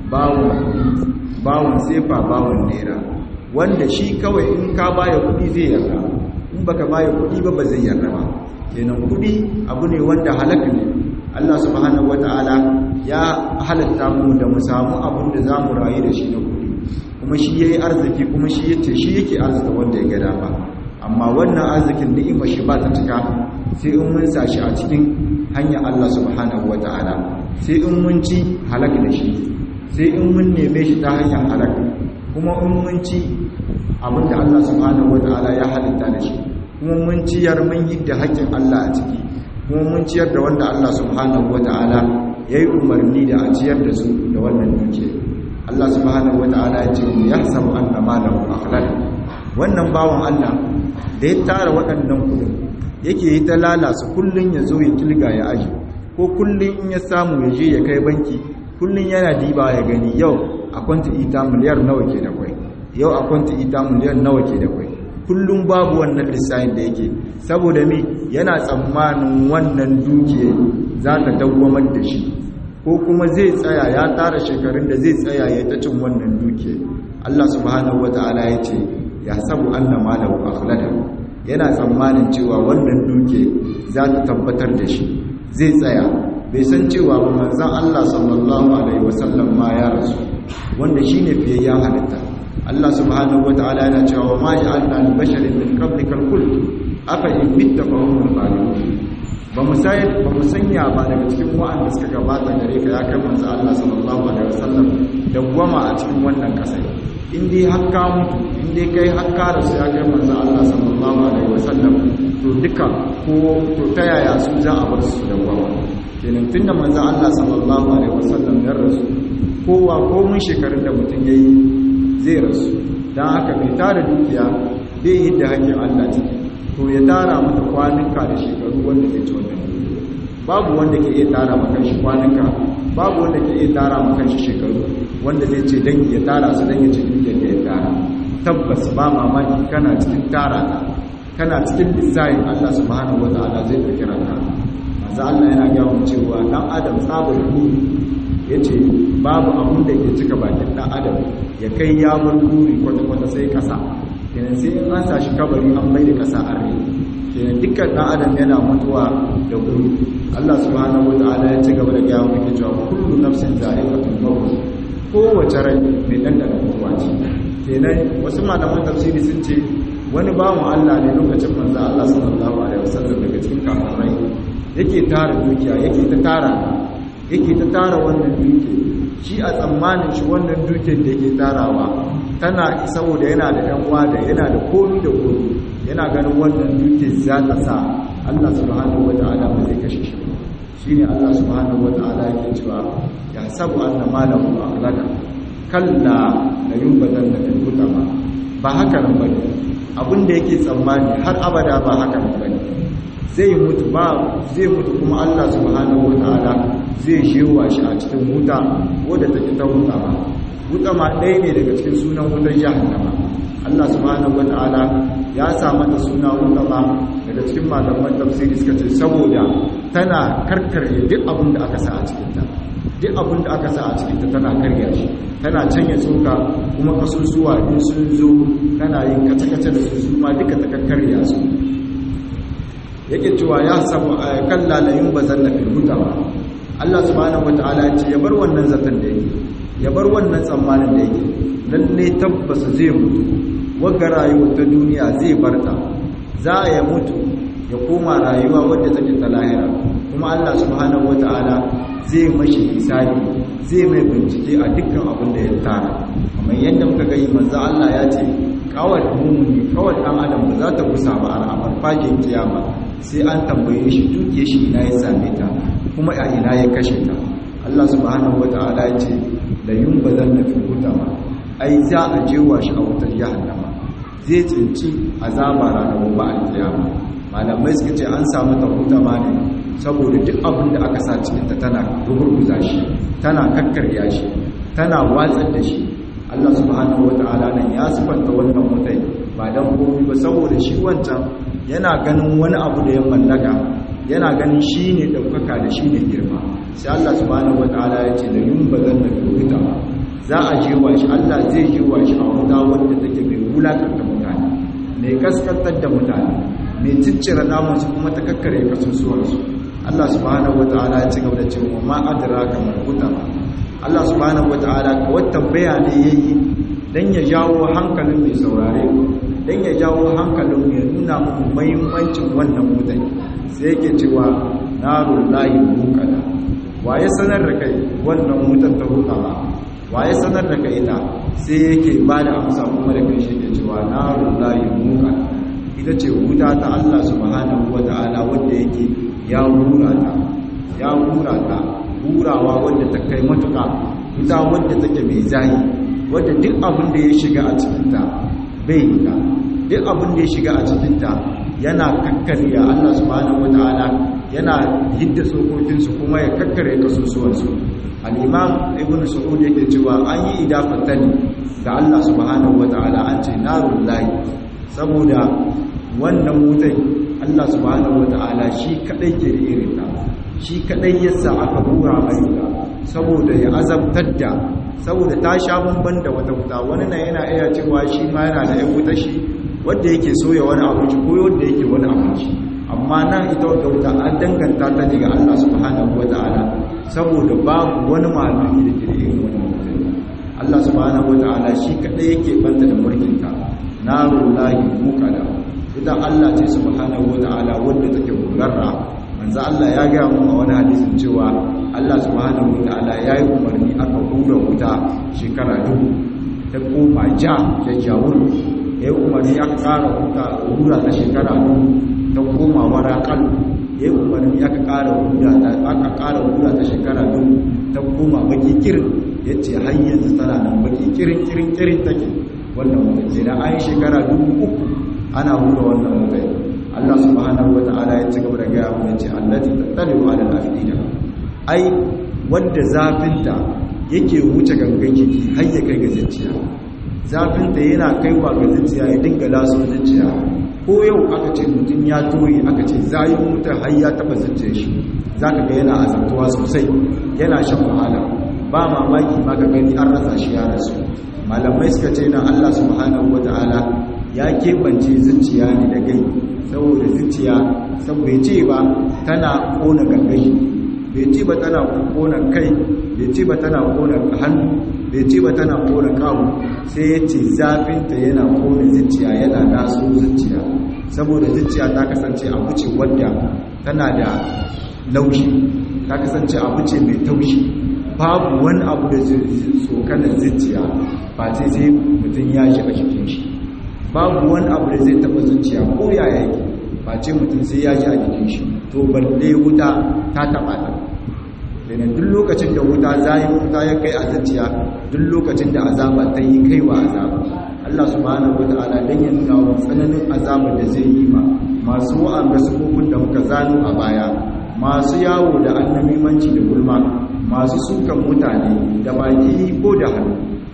Speaker 1: bawon bawon sefa bawon naira wanda shi kawai in ka baya kudi zai yarda in baka baya kudi ba ba zai yarda ba kenan kudi abu ne wanda halaka ne Allah subhanahu wataala ya halatta mu da mu samu abin da zamu rayu da shi na kudi kuma shi yayi arziki kuma shi yace shi yake arzika wanda ya ga dama amma wannan arzikin ni'ima shi ba ta cika sai in mun sa shi a cikin hanyar Allah subhanahu wataala sai in mun ci halaka da shi sai in mun neme shi ta hanyar halaka kuma in mun ci abinda Allah subhanahu wataala ya halitta da shi kuma mun ciyar mun yi da haƙƙin Allah a ciki kuma mun ciyar da wanda Allah subhanahu wataala yayi umarni da a ciyar da su da wannan duke Allah subhanahu wataala ya ce ya sabu anna malahu akhlaq wannan bawan Allah da ya tara waɗannan kudin yake yi ta lalasa kullun ya zo ya kilga ya aji ko kullun in ya samu ya je ya kai banki kullun yana diba ya gani yau a kwanta ita miliyar nawa ke da kwai yau a kwanta ita miliyar nawa ke da kwai kullum babu wannan lissafin da yake saboda me yana tsammanin wannan dukiya za ta dawwamar da shi ko kuma zai tsaya ya tara shekarun da zai tsaya ya ta cin wannan dukiya Allah subhanahu wata'ala ya ce ya sabu anna malahu akhlada yana tsammanin cewa wannan dukiya za ta tabbatar da shi zai tsaya bai san cewa ba manzon Allah sallallahu alaihi wasallam ma ya rasu wanda shine fiyayyen halitta Allah subhanahu wata'ala yana cewa ma ja'alna li basharin min qablikal khuld afa in mitta fa hum khalidun ba mu sai ba mu sanya ba daga cikin wa'anda suka gabata gare ka ya kai manzo Allah sallallahu alaihi wasallam da gwama a cikin wannan kasai in dai hakka mutu in dai kai hakka da su ya kai manzo Allah sallallahu alaihi wasallam to duka ko to ta yaya su za a bar su da gwama kenan tunda manzo Allah sallallahu alaihi wasallam ya rasu kowa ko mun shekarun da mutum yayi zai rasu don haka mai tara dukiya bai yi da hanyar Allah ciki to ya tara mata kwanuka da shekaru wanda ke ci wannan dukiya babu wanda ke iya tara makan shi kwanuka babu wanda ke iya tara makan shi shekaru wanda zai ce dan ya tara su dan ya ci dukiyar da ya tara tabbas ba mamaki kana cikin tara ta kana cikin lissayin Allah subhanahu wataala zai ɗauki ranka manzo Allah yana gaya mu cewa dan adam tsabar buri yace babu abun da ke cika bakin dan adam ya kai ya bar buri kwata kwata sai kasa kenan sai in an sashi kabari an bai da kasa a rai kenan dukkan dan adam yana mutuwa da buri Allah subhanahu wataala ya ci gaba da gaya mu yake cewa kullu nafsin za'iqatul maut kowace rai mai dandana mutuwa ce kenan wasu malaman tafsiri sun ce wani bawan Allah ne lokacin manzo Allah sallallahu alaihi wasallam daga cikin kafirai yake tara dukiya yake ta tara yake ta tara wannan duke shi a tsammanin shi wannan duken da yake tarawa tana saboda yana da ɗan wada yana da komi da komi yana ganin wannan duke za ta sa Allah subhanahu wata'ala ba zai kashe shi ba shine Allah subhanahu wata'ala yake cewa ya sabu anna malahu akhlada kalla la yunbadanna fil hutama ba haka nan bane abin da yake tsammani har abada ba haka nan bane zai mutu ba zai mutu kuma Allah subhanahu wataala zai shewa shi a cikin wuta wadda take ta wuta ba wuta ma ɗaya ne daga cikin sunan wutar jahannama Allah subhanahu wataala ya sa mata suna wuta ba daga cikin malaman tafsiri suka ce saboda tana karkarye duk abin da aka sa a cikin ta duk abin da aka sa a cikin ta tana karya shi tana canya tsoka kuma kasusuwa in sun zo tana yin kace-kace da su su ma duka ta karkarya su yake cewa ya samu a kan lalayin ba zan nafi hutawa Allah subhanahu wata'ala ya ce ya bar wannan zaton da yake ya bar wannan tsammanin da yake lalle tabbas zai mutu wagga rayuwar ta duniya zai barta za ya mutu ya koma rayuwa wadda take ta lahira kuma Allah subhanahu wata'ala zai mashi hisabi zai mai bincike a dukkan abin da ya tara kamar yadda muka gani manzo Allah ya ce kawai mumuni kawai dan adam ba za ta kusa ba a farfajin kiyama sai an tambaye shi duke shi ina ya same ta kuma a ina ya kashe ta Allah subhanahu wata'ala ya ce la yunbazanna fi hutama ai za a jewa shi a wutar jahannama zai tsinci azaba ranar gobe alkiyama malamai suka ce an samu ta hutama ne saboda duk abin da aka sa cikin ta tana rugurguza shi tana kakkarya shi tana watsar da shi Allah subhanahu wata'ala nan ya sifanta wannan mutai ba dan komai ba saboda shi wancan yana ganin wani abu da ya mallaka yana ganin shi ne ɗaukaka da shi ne girma sai Allah subhanahu wata'ala ya ce da yin ba zan da firgita za a jewa shi Allah zai jewa shi a wuta wanda take mai wulakanta mutane mai kaskantar da mutane mai ciccire namansu kuma ta kakkare kasusuwarsu Allah subhanahu wata'ala ya ci gaba da cewa ma adraka mal hutama Allah subhanahu wata'ala ka wata bayani yayi dan ya jawo hankalin mai saurare dan ya jawo hankalin ya nuna muku muhimmancin wannan wutai sai yake cewa narul lahi muqada waye sanar da kai wannan wutar ta hutama waye sanar da kai ita sai yake ba da amsa kuma da kai shi ke cewa narul lahi muqada ita ce wuta ta Allah subhanahu wata'ala wanda yake ya hura ta ya hura ta hurawa wanda ta kai matuka wuta wanda take mai zahi wanda duk abin da ya shiga a cikinta bai ta duk abin da ya shiga a cikinta yana kakkariya Allah subhanahu wata'ala yana yidda sokokinsu kuma ya kakkare kasusuwansu al-imam ibn su'ud yake cewa an yi idafatani ga Allah subhanahu wata'ala an ce narul lahi saboda wannan wutai Allah subhanahu wata'ala shi kadai ke da irin ta shi kadai yasa aka hura mai ta saboda ya azabtar da saboda ta sha bamban da wata wuta wani na yana iya cewa shi ma yana da yan wuta shi wanda yake soya wani abinci ko wanda yake wani abinci amma nan ita wata wuta an danganta ta ne ga Allah subhanahu wata'ala saboda babu wani malami da ke da irin wannan wutai Allah subhanahu wata'ala shi kadai yake banta da mulkin ta narullahi muqada ita Allah ce subhanahu wata'ala wanda take gurarra manzo Allah ya ga mu a wani hadisin cewa Allah subhanahu wata'ala yayi umarni aka hura wuta shekara dubu ta koma ja jajjawur yayi umarni aka kara wuta hura ta shekara dubu ta koma warakal yayi umarni aka kara hura ta aka kara hura ta shekara dubu ta koma baki kirin yace har yanzu tana nan baki kirin kirin kirin take wannan mutum kenan an yi shekara dubu uku ana hura wannan mutai Allah subhanahu wata'ala ya ci gaba da gaya mu yace allati tattaliu ala al-afida ai wanda zafinta yake wuce gangan jiki har ya kai ga zuciya zafinta yana kaiwa ga zuciya ya dinga laso zuciya ko yau aka ce mutum ya toye aka ce zayin mutar har ya taba zuciya shi zaka ga yana azabtuwa sosai yana shan wahala ba mamaki ma ka gani an rasa shi ya rasu malamai suka ce nan Allah subhanahu wata'ala ya keɓance zuciya ne da gai saboda zuciya saboda ce ba tana kona gangai bai ce ba tana kona kai bai ce ba tana kona hannu bai ce ba tana kona kawo sai ya ce zafinta yana kona zuciya yana naso zuciya saboda zuciya ta kasance abu ce wadda tana da laushi ta kasance abu ce mai taushi babu wani abu da tsokanar zuciya ba sai sai mutum ya shiga cikin shi babu wani abu da zai taba zuciya ko yaya yake ba ce mutum sai ya ji a jikin shi to balle wuta ta taba ta kenan duk lokacin da wuta zai wuta ya kai a zuciya duk lokacin da azaba ta yi kaiwa azaba Allah subhanahu wataala dan ya nuna wa tsananin azabar da zai yi ma masu wa'anda sukukun da muka zano a baya masu yawo da annamimanci da gulma masu sukan mutane da baki ko da hannu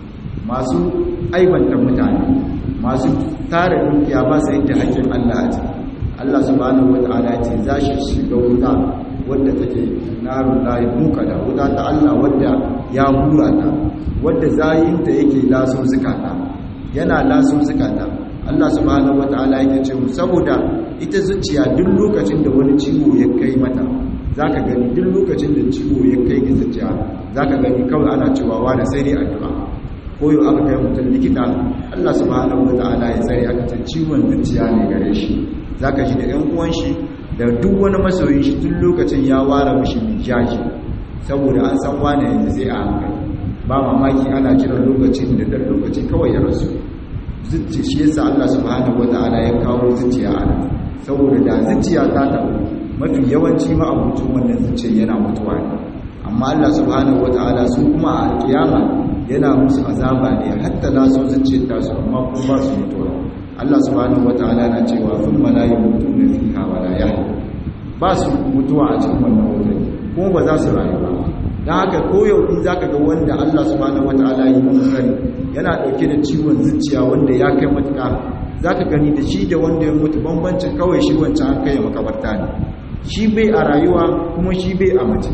Speaker 1: masu aibanta mutane masu tara dukiya ba su yadda haƙƙin Allah a ciki Allah subhanahu wata'ala ya ce za shi shiga wuta wadda take narun layi muka da wuta ta Allah wadda ya hura ta wadda zayinta yake laso zukata yana laso zukata Allah subhanahu wata'ala yake ce mu saboda ita zuciya duk lokacin da wani ciwo ya kai mata zaka gani duk lokacin da ciwo ya kai ga zuciya zaka gani kawai ana cewa wani sai dai addu'a koyo aka kai mutum likita Allah subhanahu wata'ala ya tsare aka ce ciwon zuciya ne gare shi zaka ji da 'yan uwan shi da duk wani masoyin shi tun lokacin ya ware mishi mijaji saboda an san wane yanzu zai a hankali ba mamaki ana jiran lokacin da dan lokaci kawai ya rasu zuci shi yasa Allah subhanahu wata'ala ya kawo zuciya a nan saboda da zuciya ta tabu mafi yawanci ma abucin wannan zuciya yana mutuwa ne amma Allah subhanahu wata'ala su kuma a alkiyama yana musu azaba ne hatta la su zuciyar ta su amma kuma ba su mutuwa Allah subhanahu wataala na cewa sun malayi mutuna fiha wala yahya ba su mutuwa a cikin wannan wurin kuma ba za su rayu ba dan haka koyau in zaka ga wanda Allah subhanahu wataala yi masa sani yana dauke da ciwon zuciya wanda ya kai matuka zaka gani da shi da wanda ya mutu bambancin kawai shi wancan an kai makabarta ne shi bai a rayuwa kuma shi bai a mace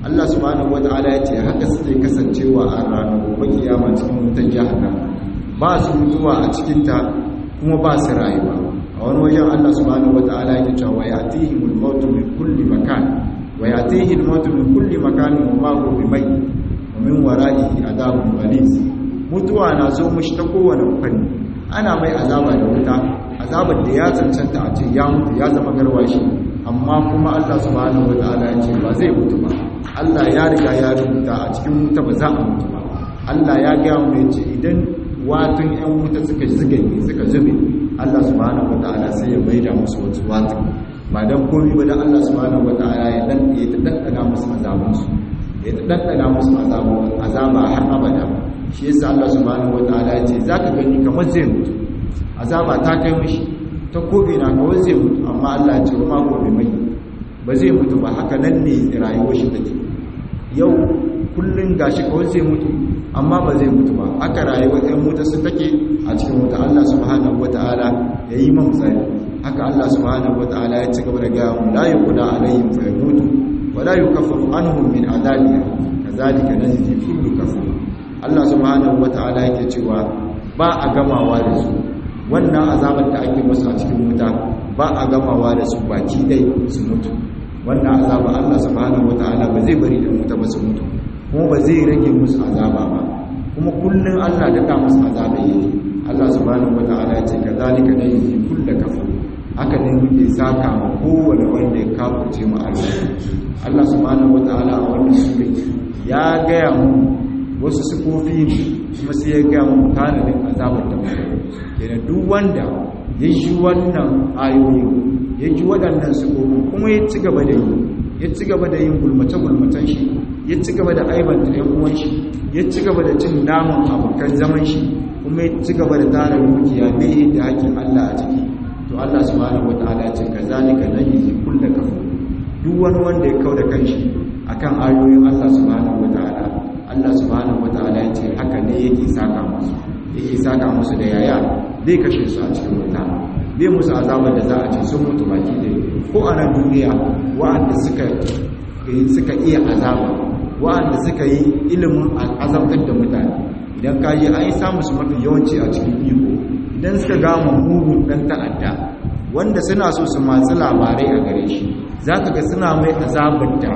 Speaker 1: Allah subhanahu wata'ala ya ce haka suke kasancewa a ranar gobe kiyama cikin wutar jahannama ba su mutuwa a cikin ta kuma ba su rayuwa a wani wajen Allah subhanahu wata'ala ya ce wa yatihimul mautu min kulli makan wa yatihil mautu min kulli makan wa ma huwa bimayt wa min wara'ihi adabun ghalis mutuwa na zo mishi ta kowane fanni ana mai azaba da wuta azabar da ya cancanta a ce ya mutu ya zama garwashi amma kuma Allah subhanahu wataala ya ce ba zai mutu ba Allah ya riga ya rubuta a cikin wuta ba za a mutu ba Allah ya ga mu yace idan watun yan wuta suka zuga suka zube Allah subhanahu wataala sai ya maida musu wasu watun ba dan komai ba dan Allah subhanahu wataala ya dan ya daddana musu azabun su ya daddana musu azabun azaba har abada shi yasa Allah subhanahu wataala ya ce zaka gani kamar zai mutu azaba ta kai mishi ta kobe na kawai zai mutu amma Allah ya ce ma gobe mai ba zai mutu ba haka nan ne rayuwar shi take yau kullun gashi kawai zai mutu amma ba zai mutu ba haka rayuwar ɗan wuta su take a cikin wuta Allah subhanahu wataala ya yi man tsari haka Allah subhanahu wataala ya ci gaba da gaya mu la yuqda alaihim fa yamutu wa la yukaffafu anhum min adabiha kazalika najzi kullu kafur Allah subhanahu wataala yake cewa ba a gamawa da su wannan azabar da ake masu a cikin wuta ba a gamawa da su baki dai su mutu wannan azaba Allah subhanahu wataala ba zai bari da wuta ba su mutu kuma ba zai rage musu azaba ba kuma kullun Allah da ta musu azaba yake Allah subhanahu wataala ya ce kazalika najzi kullu kafur haka ne muke saka ma kowane wanda ya kafurce mu Allah Allah subhanahu wataala a wannan sura ya gaya mu wasu sifofi ne kuma sai ya gaya mu tanadin azabar da mutum kenan duk wanda ya ji wannan ayoyi ya ji waɗannan sifofin kuma ya ci gaba da yi ya ci gaba da yin gulmace-gulmacen shi ya ci gaba da aibanta ɗan uwan shi ya ci gaba da cin naman abokan zaman shi kuma ya ci gaba da tara dukiya bai da hakkin Allah a ciki to Allah subhanahu wataala ya ce kazalika najzi kullu kafur duk wani wanda ya kauda kanshi akan ayoyin Allah subhanahu wataala Allah subhanahu wataala ya ce haka ne yake saka musu yake saka musu da yaya zai kashe su a cikin wuta zai musu azabar da za a ce sun mutu baki da ko a nan duniya wa'anda suka suka iya azaba wa'anda suka yi ilimin azabtar da mutane idan ka yi an yi samu su mafi yawanci a cikin iko idan suka gama mugun dan ta'adda wanda suna so su masu labarai a gare shi za ka ga suna mai azabar da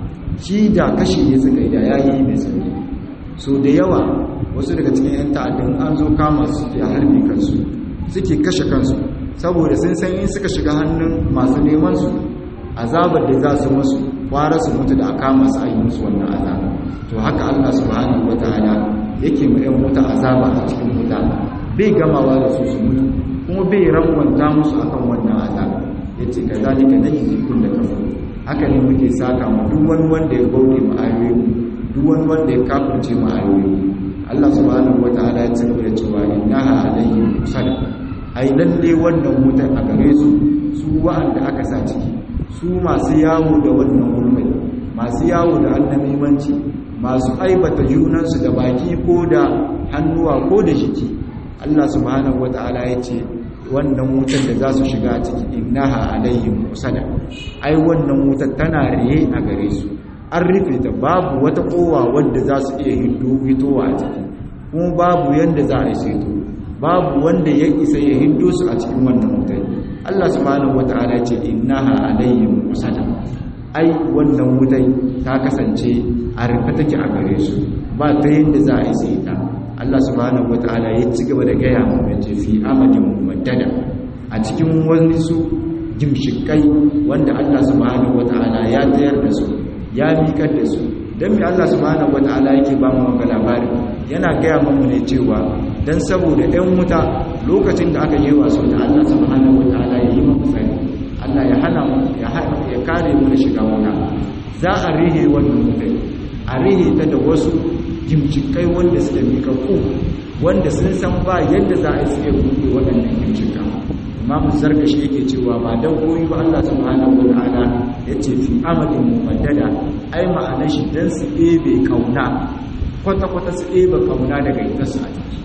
Speaker 1: shi da kashe ne suka yi da yayi mai sauki so da yawa wasu daga cikin 'yan ta'addan an zo kama su ke harbi kansu suke kashe kansu saboda sun san in suka shiga hannun masu neman su azabar da za su masu kwara su mutu da a kama su a yi musu wannan azaba to haka allah subhanahu wataala yake ma 'yan wuta azaba a cikin wuta bai gamawa da su su mutu kuma bai rangwanta musu akan wannan azaba ya ce ka zalika na yi da kafin haka ne muke saka ma duk wani wanda ya bauɗe ma ayoyi duk wani wanda ya kafirce ma ayoyi Allah subhanahu wata'ala ya cigaba da cewa innaha alayhim musalla ai lalle wannan wutar a gare su su wa'anda aka sa ciki su masu yawo da wannan gulmai masu yawo da annamimanci masu aibata junansu da baki ko da hannuwa ko da jiki Allah subhanahu wata'ala ya ce wannan wutar da za su shiga ciki innaha alayhim musalla ai wannan wutar tana riye a gare su an rufe ta babu wata kowa wadda za su iya hitowa a ciki kuma babu yadda za a seto babu wanda ya isa ya hindo su a cikin wannan wutai Allah subhanahu wata'ala ce innaha alayhim musada ai wannan wutai ta kasance a rufe take a gare su ba ta yadda za a isa ita Allah subhanahu wata'ala ya ci gaba da gaya mu yace fi amadin mumaddada a cikin wani su gimshikai wanda Allah subhanahu wata'ala ya tayar da su ya miƙar da su don mai Allah subhanahu wata'ala yake ba mu wanga labari yana gaya mu ne cewa don saboda ɗan wuta lokacin da aka yi wasu da Allah subhanahu wata'ala ya yi mu tsari Allah ya hana mu ya kare mu da shiga wuta za a rihe wannan mutai a rihe ta da wasu gimcikai wanda suke miƙa ku wanda sun san ba yadda za a yi suke buɗe waɗannan gimcika imamu zarkashi yake cewa ba dan koyi ba Allah subhanahu wataala yace fi amadin mumaddada ai ma'anar shi dan su ɗebe kauna kwata kwata su ɗebe kauna daga ita su a ciki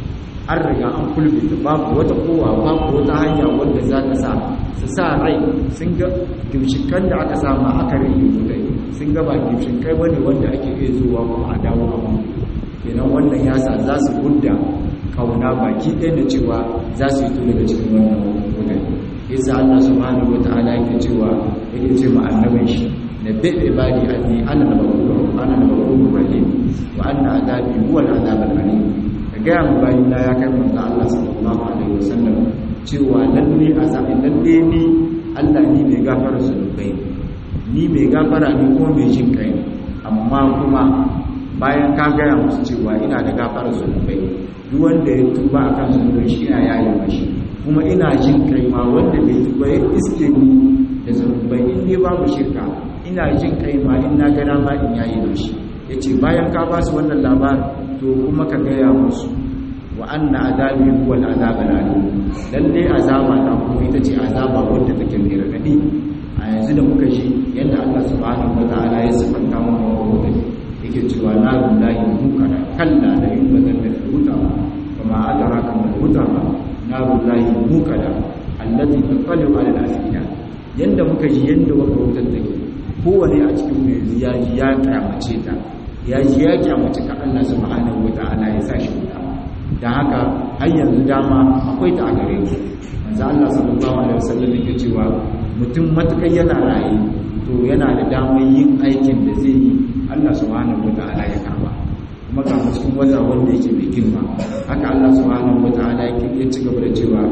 Speaker 1: an riga an kulbita babu wata kowa babu wata hanya wanda za ta sa su sa rai sun ga gimshikan da aka samu aka rage wutai sun ga ba gimshikai bane wanda ake iya zuwa kuma a dawo a mu kenan wannan ya sa za su gudda kauna baki ɗaya da cewa za su yi to daga cikin wannan wutai yasa Allah subhanahu wataala yake cewa yake ce ma annabin shi nabbi ibadi anni ana al-ghafur ana al-ghafur rahim wa anna adabi huwa al-adab al-alim ga mu bayin da ya kai manzo Allah sallallahu alaihi wasallam cewa lalle azabi lalle ni Allah ni mai gafara zunubai ni mai gafara ni ko mai jin kai amma kuma bayan ka gaya musu cewa ina da gafara zunubai duk wanda ya tuba akan zunubai shi ina yayi mashi kuma ina jin kai ma wanda bai tuba ya iske ni da zunubai in dai babu shirka ina jin kai ma in na gana ma in yayi mashi yace bayan ka ba su wannan labarin to kuma ka gaya musu wa anna azabi huwa al-azab al-alim lalle azaba ta kuma ita ce azaba wanda take mai radadi a yanzu da muka ji yadda Allah subhanahu wataala ya sifanta mu da yake cewa la billahi mukana kalla la yubatan da huta kama adraka mal huta na billahi mukana allati taqalu ala al-afida yanda muka ji yanda waka wutar take kowane a cikin mai ya ji ya kyamace ta ya ji ya kyamace ka Allah subhanahu wataala ya sa shi wuta da haka har yanzu dama akwai ta a gare mu manzo Allah sallallahu alaihi wasallam yake cewa mutum matukan yana raye to yana da damar yin aikin da zai yi Allah subhanahu wataala ya karba kuma ga cikin wata wanda yake mai girma haka Allah subhanahu wataala yake ya ci gaba da cewa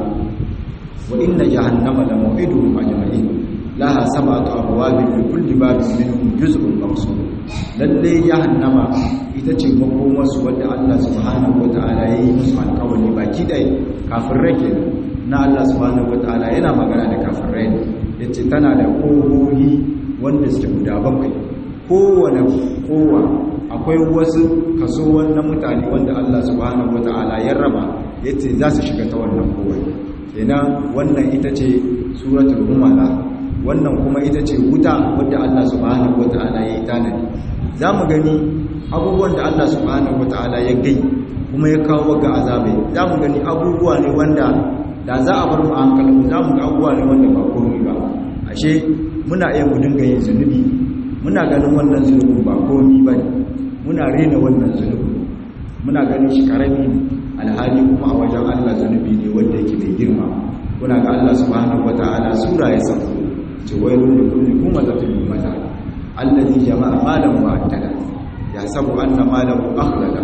Speaker 1: wa inna jahannama la maw'iduhum ajma'in laha sab'atu abwabin li kulli babin minhum juz'un maqsud lalle jahannama ita ce makomarsu wadda Allah subhanahu wata'ala ya yi musu alkawari baki ɗaya kafirai ke na Allah subhanahu wata'ala yana magana da kafirai ne ya ce tana da ƙohohi wanda suke guda bakwai kowane kowa akwai wasu kaso wannan mutane wanda Allah subhanahu wata'ala ya raba ya ce za su shiga ta wannan kowai kenan wannan ita ce suratul humala wannan kuma ita ce wuta wadda Allah subhanahu wata'ala ya yi tanadi za mu gani abubuwan da Allah subhanahu wata'ala ya gai kuma ya kawo ga azabai za mu gani abubuwa ne wanda da za a bar mu a hankalin za mu ga abubuwa ne wanda ba komai ba ashe muna iya mu dinga yin zunubi muna ganin wannan zunubin ba komai ba ne muna rena wannan zunubin muna ganin shi karami ne alhali kuma a wajen Allah zunubi ne wanda yake mai girma kuna ga Allah subhanahu wata'ala sura ya sauko ce wailun da kulli kuma zatul mata allazi jama'a malan wa addada ya sabu anna malahu akhlada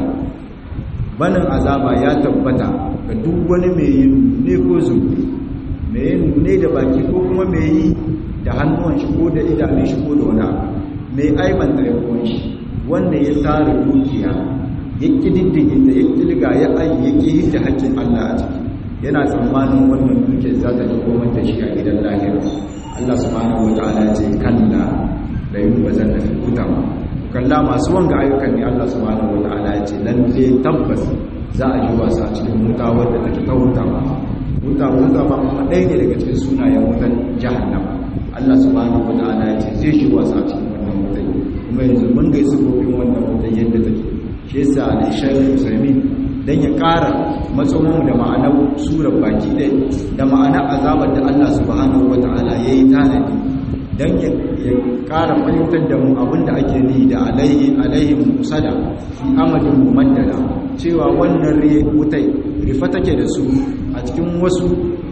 Speaker 1: banin azaba ya tabbata ga duk wani mai yin ne ko zubi mai yin ne da baki ko kuma mai yi da hannuwan shi ko da idanun shi ko da wani abu mai aibanta yawan shi wanda ya tsara dukiya ya kididdige da ya kilga ya ayi ya ki da hakkin Allah a ciki yana tsammanin wannan dukiyar za ta ji komai da shi a gidan lahira Allah subhanahu wataala ya ce kalla da yin bazan da kutama kalla masu wanga ayyukan ne Allah subhanahu wata'ala ya ce lalle tabbas za a yi wasa cikin wuta wadda take ta wuta ba wuta wuta ba kuma ɗaya ne daga cikin sunayen wutan jahannama Allah subhanahu wata'ala ya ce zai shi wasa cikin wannan wutan kuma yanzu mun ga sifofin wannan wutan yadda take shi yasa al-shaykh Usaimin dan ya ƙara matsomin da ma'anar surar baki ɗaya da ma'anar azabar da Allah subhanahu wata'ala ya yi tanadi don ya ƙara fahimtar da mu abinda ake ni da alayhin musada fi amadin mumaddada cewa wannan wutai rifa take da su a cikin wasu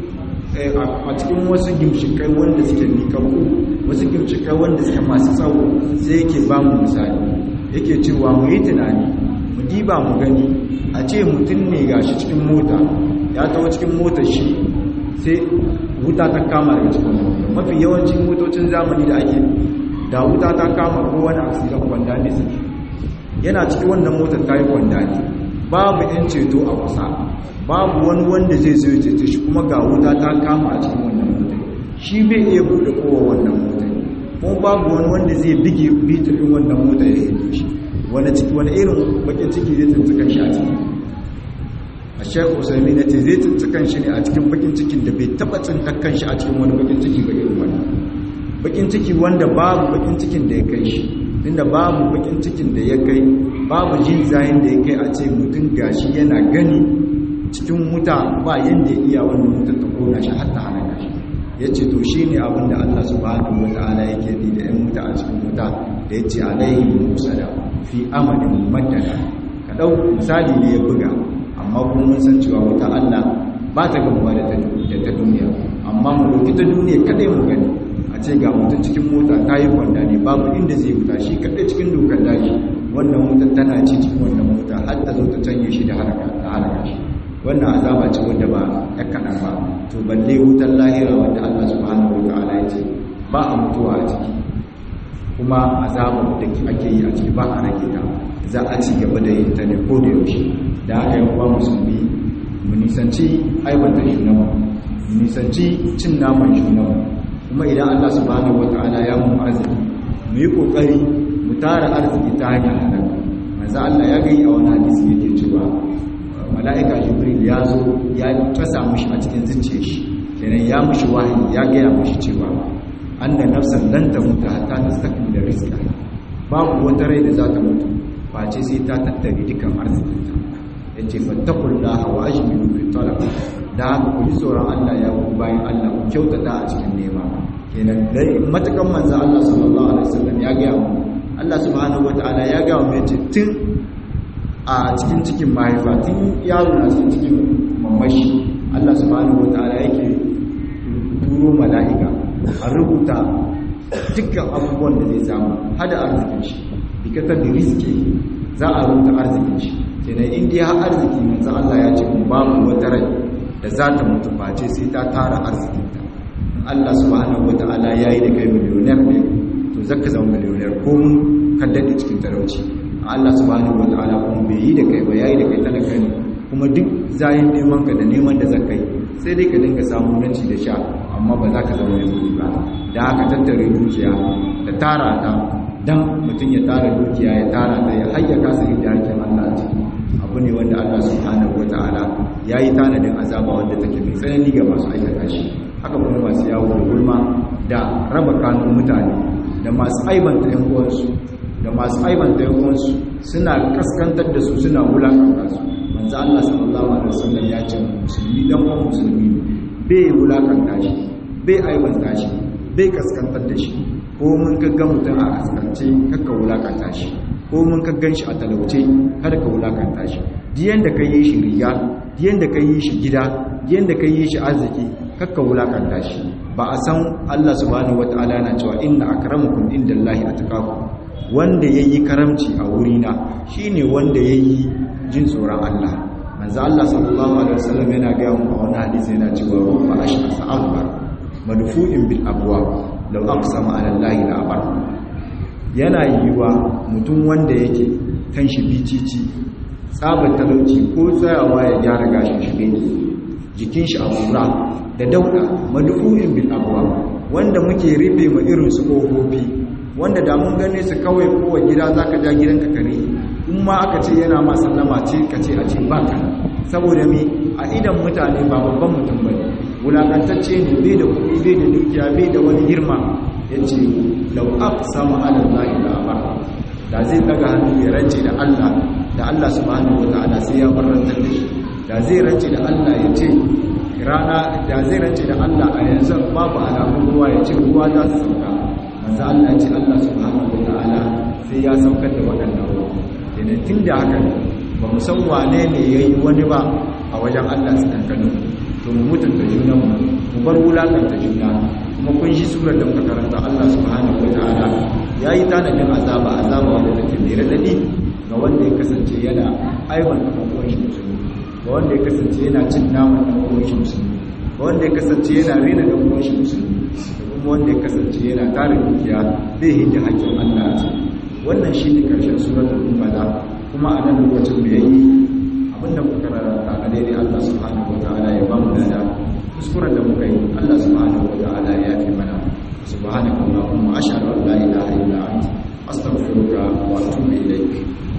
Speaker 1: a cikin wasu gimshikai wanda suke nikakku wasu gimshikai wanda suke masu tsawo sai yake ba mu misali yake cewa mu yi tunani mu diba mu gani a ce mutum ne gashi cikin mota ya tawo cikin motar shi sai wuta ta kama daga cikin mota mafi yawancin motocin zamani da ake da wuta ta kama ko wani asirin kwanda ne suke yana cikin wannan motar ta yi kwanda ne babu yan ceto a kusa babu wani wanda zai zo ceto shi kuma ga wuta ta kama a cikin wannan motar shi bai iya buɗe kowa wannan motar kuma babu wani wanda zai bige bitirin wannan motar ya hito shi wani irin bakin ciki zai tuntukan shi a ciki a shekhu usaimi na ce zai tuntukan shi ne a cikin bakin cikin da bai taba tsintakan shi a cikin wani bakin ciki ga irin wani bakin ciki wanda babu bakin cikin da ya kai shi inda babu bakin cikin da ya kai babu jin zayin da ya kai a ce mutum gashi yana gani cikin wuta ba yanda ya iya wannan wutar ta kona shi har ta halaka shi yace to shine abin da Allah subhanahu wataala yake bi da yan wuta a cikin wuta da yace alaihi musada fi amalin mumaddada ka dau misali ne ya buga amma kuma mun san cewa wuta Allah ba ta gamuwa da ta da ta duniya amma mu dauki ta duniya kadai mu gani a ce ga mutum cikin mota ta yi kwanda ne babu inda zai wuta shi kadai cikin dokar daji wannan wutar tana ci cikin wannan mota har ta zo ta canye shi da halaka ta halaka shi wannan azaba ce wanda ba ya kaɗan ba to balle wutar lahira wanda Allah subhanahu wa ta'ala ya ce ba a mutuwa a ciki kuma azabar da ake yi a ciki ba a rage ta za a ci gaba da yin ta ne ko da yaushe da haka yan uwa musulmi mu nisanci aibanta junanmu mu nisanci cin naman junanmu kuma idan Allah subhanahu wa ta'ala ya mu arziki mu yi kokari mu tara arziki ta hanyar halal manzo Allah ya gai a wani hadisi yake cewa mala'ika jibril ya zo ya tasa mushi a cikin zuciyar shi kenan ya mushi wahayi ya gaya mushi cewa anna nafsan lan tamuta hatta tastakmila rizqa babu wata rai da za ta mutu face sai ta tattare dukan arzikinta yace fattaqullaha wa ajmilu fi talab da haka ku ji tsoron Allah ya ku bayan Allah ku kyautata a cikin nema kenan dai matakan manzo Allah sallallahu alaihi wasallam ya gaya mu Allah subhanahu wataala ya gaya mu yace tun a cikin cikin mahaifa tun yaro na cikin cikin mamashi Allah subhanahu wataala yake turo mala'ika a rubuta dukkan abubuwan da zai samu hada arzikin shi bikatar da riski za a rubuta arzikin shi kenan indiya har arziki manzo Allah ya ce babu wata rai da za ta mutu face sai ta tara arzikinta Allah subhanahu wataala yayi da kai miliyoniyar ne to zaka zama miliyoniyar ko mun kaddade cikin talauci Allah subhanahu wataala kuma bai yi da kai ba yayi da kai talaka ne kuma duk zayin neman ka da neman da zaka yi sai dai ka dinga samu nanci da sha amma ba za ka zama mai kudi ba da haka tattare dukiya da tara ta dan mutum ya tara dukiya ya tara ta ya hayya kasa inda hakin Allah a ciki abu ne wanda Allah subhanahu wataala yayi tanadin azaba wanda take mai tsanani ga masu aikata shi haka kuma masu yawo da gulma da raba kanun mutane da masu aibanta yan uwansu da masu aibanta yan uwansu suna kaskantar da su suna wulakanta su manzo Allah sallallahu alaihi wasallam ya ce musulmi dan uwan musulmi bai wulakanta shi bai aibanta shi bai kaskantar da shi ko mun gaggan mutum a kaskance kakka wulakanta shi ko mun gaggan shi a talauce kada ka wulakanta shi diyan da ka yi shi riga diyan da ka yi shi gida diyan da ka yi shi arziki kakka wulakanta shi ba a san Allah subhanahu wataala na cewa inna akramakum indallahi atqakum wanda yayi karamci a wurina shine wanda yayi jin tsoron Allah manzo Allah sallallahu alaihi wasallam yana ga mu a wani hadisi yana cewa rufa ashqa akbar madfu'in bil abwab law aqsama ala Allah la abar yana yiwa mutum wanda yake kan shi bicici tsabar talauci ko tsayawa ya gyara gashin shi ne jikin shi a kura da dauda madfu'in bil abwab wanda muke rufe ma irin su kofofi wanda da mun gane su kawai kowa gida zaka ja gidanka kare in ma aka ce yana ma sallama ce ka ce a ce ba ka saboda me a idan mutane ba babban mutum ba ne wulakantacce ne bai da kuɗi bai da dukiya bai da wani girma ya ce lau aka samu alal lahi da abar da zai daga hannu ya rance da allah da allah subhanahu wa ta'ala sai ya barantar da shi da zai rance da allah ya ce rana da zai rance da allah a yanzu babu alamun ruwa ya ce ruwa za su sauka manzo allah ya ce allah subhanahu wa ta'ala sai ya saukar da waɗannan ruwa idan tun da haka ba mu san wane ne ya yi wani ba a wajen Allah su kankanin to mu mutunta juna mu mu bar wulakanta juna kuma kun shi surar da muka karanta Allah subhanahu wa ta'ala ya yi tanadin azaba azaba wanda take mai radadi ga wanda ya kasance yana aiwan da ɗan shi musulmi ga wanda ya kasance yana cin naman ɗan uwan shi musulmi ga wanda ya kasance yana rena ɗan uwan shi musulmi da kuma wanda ya kasance yana tara dukiya zai hinda hakkin Allah a ciki wannan shi ne ƙarshen suratul mubada kuma a nan lokacin da yayi abinda muka karanta na daidai Allah subhanahu wataala ya ba mu lada kuskuren da muka yi Allah subhanahu wataala ya yafe mana subhanaka allahumma ashhadu an la ilaha illa anta astaghfiruka wa atubu ilayk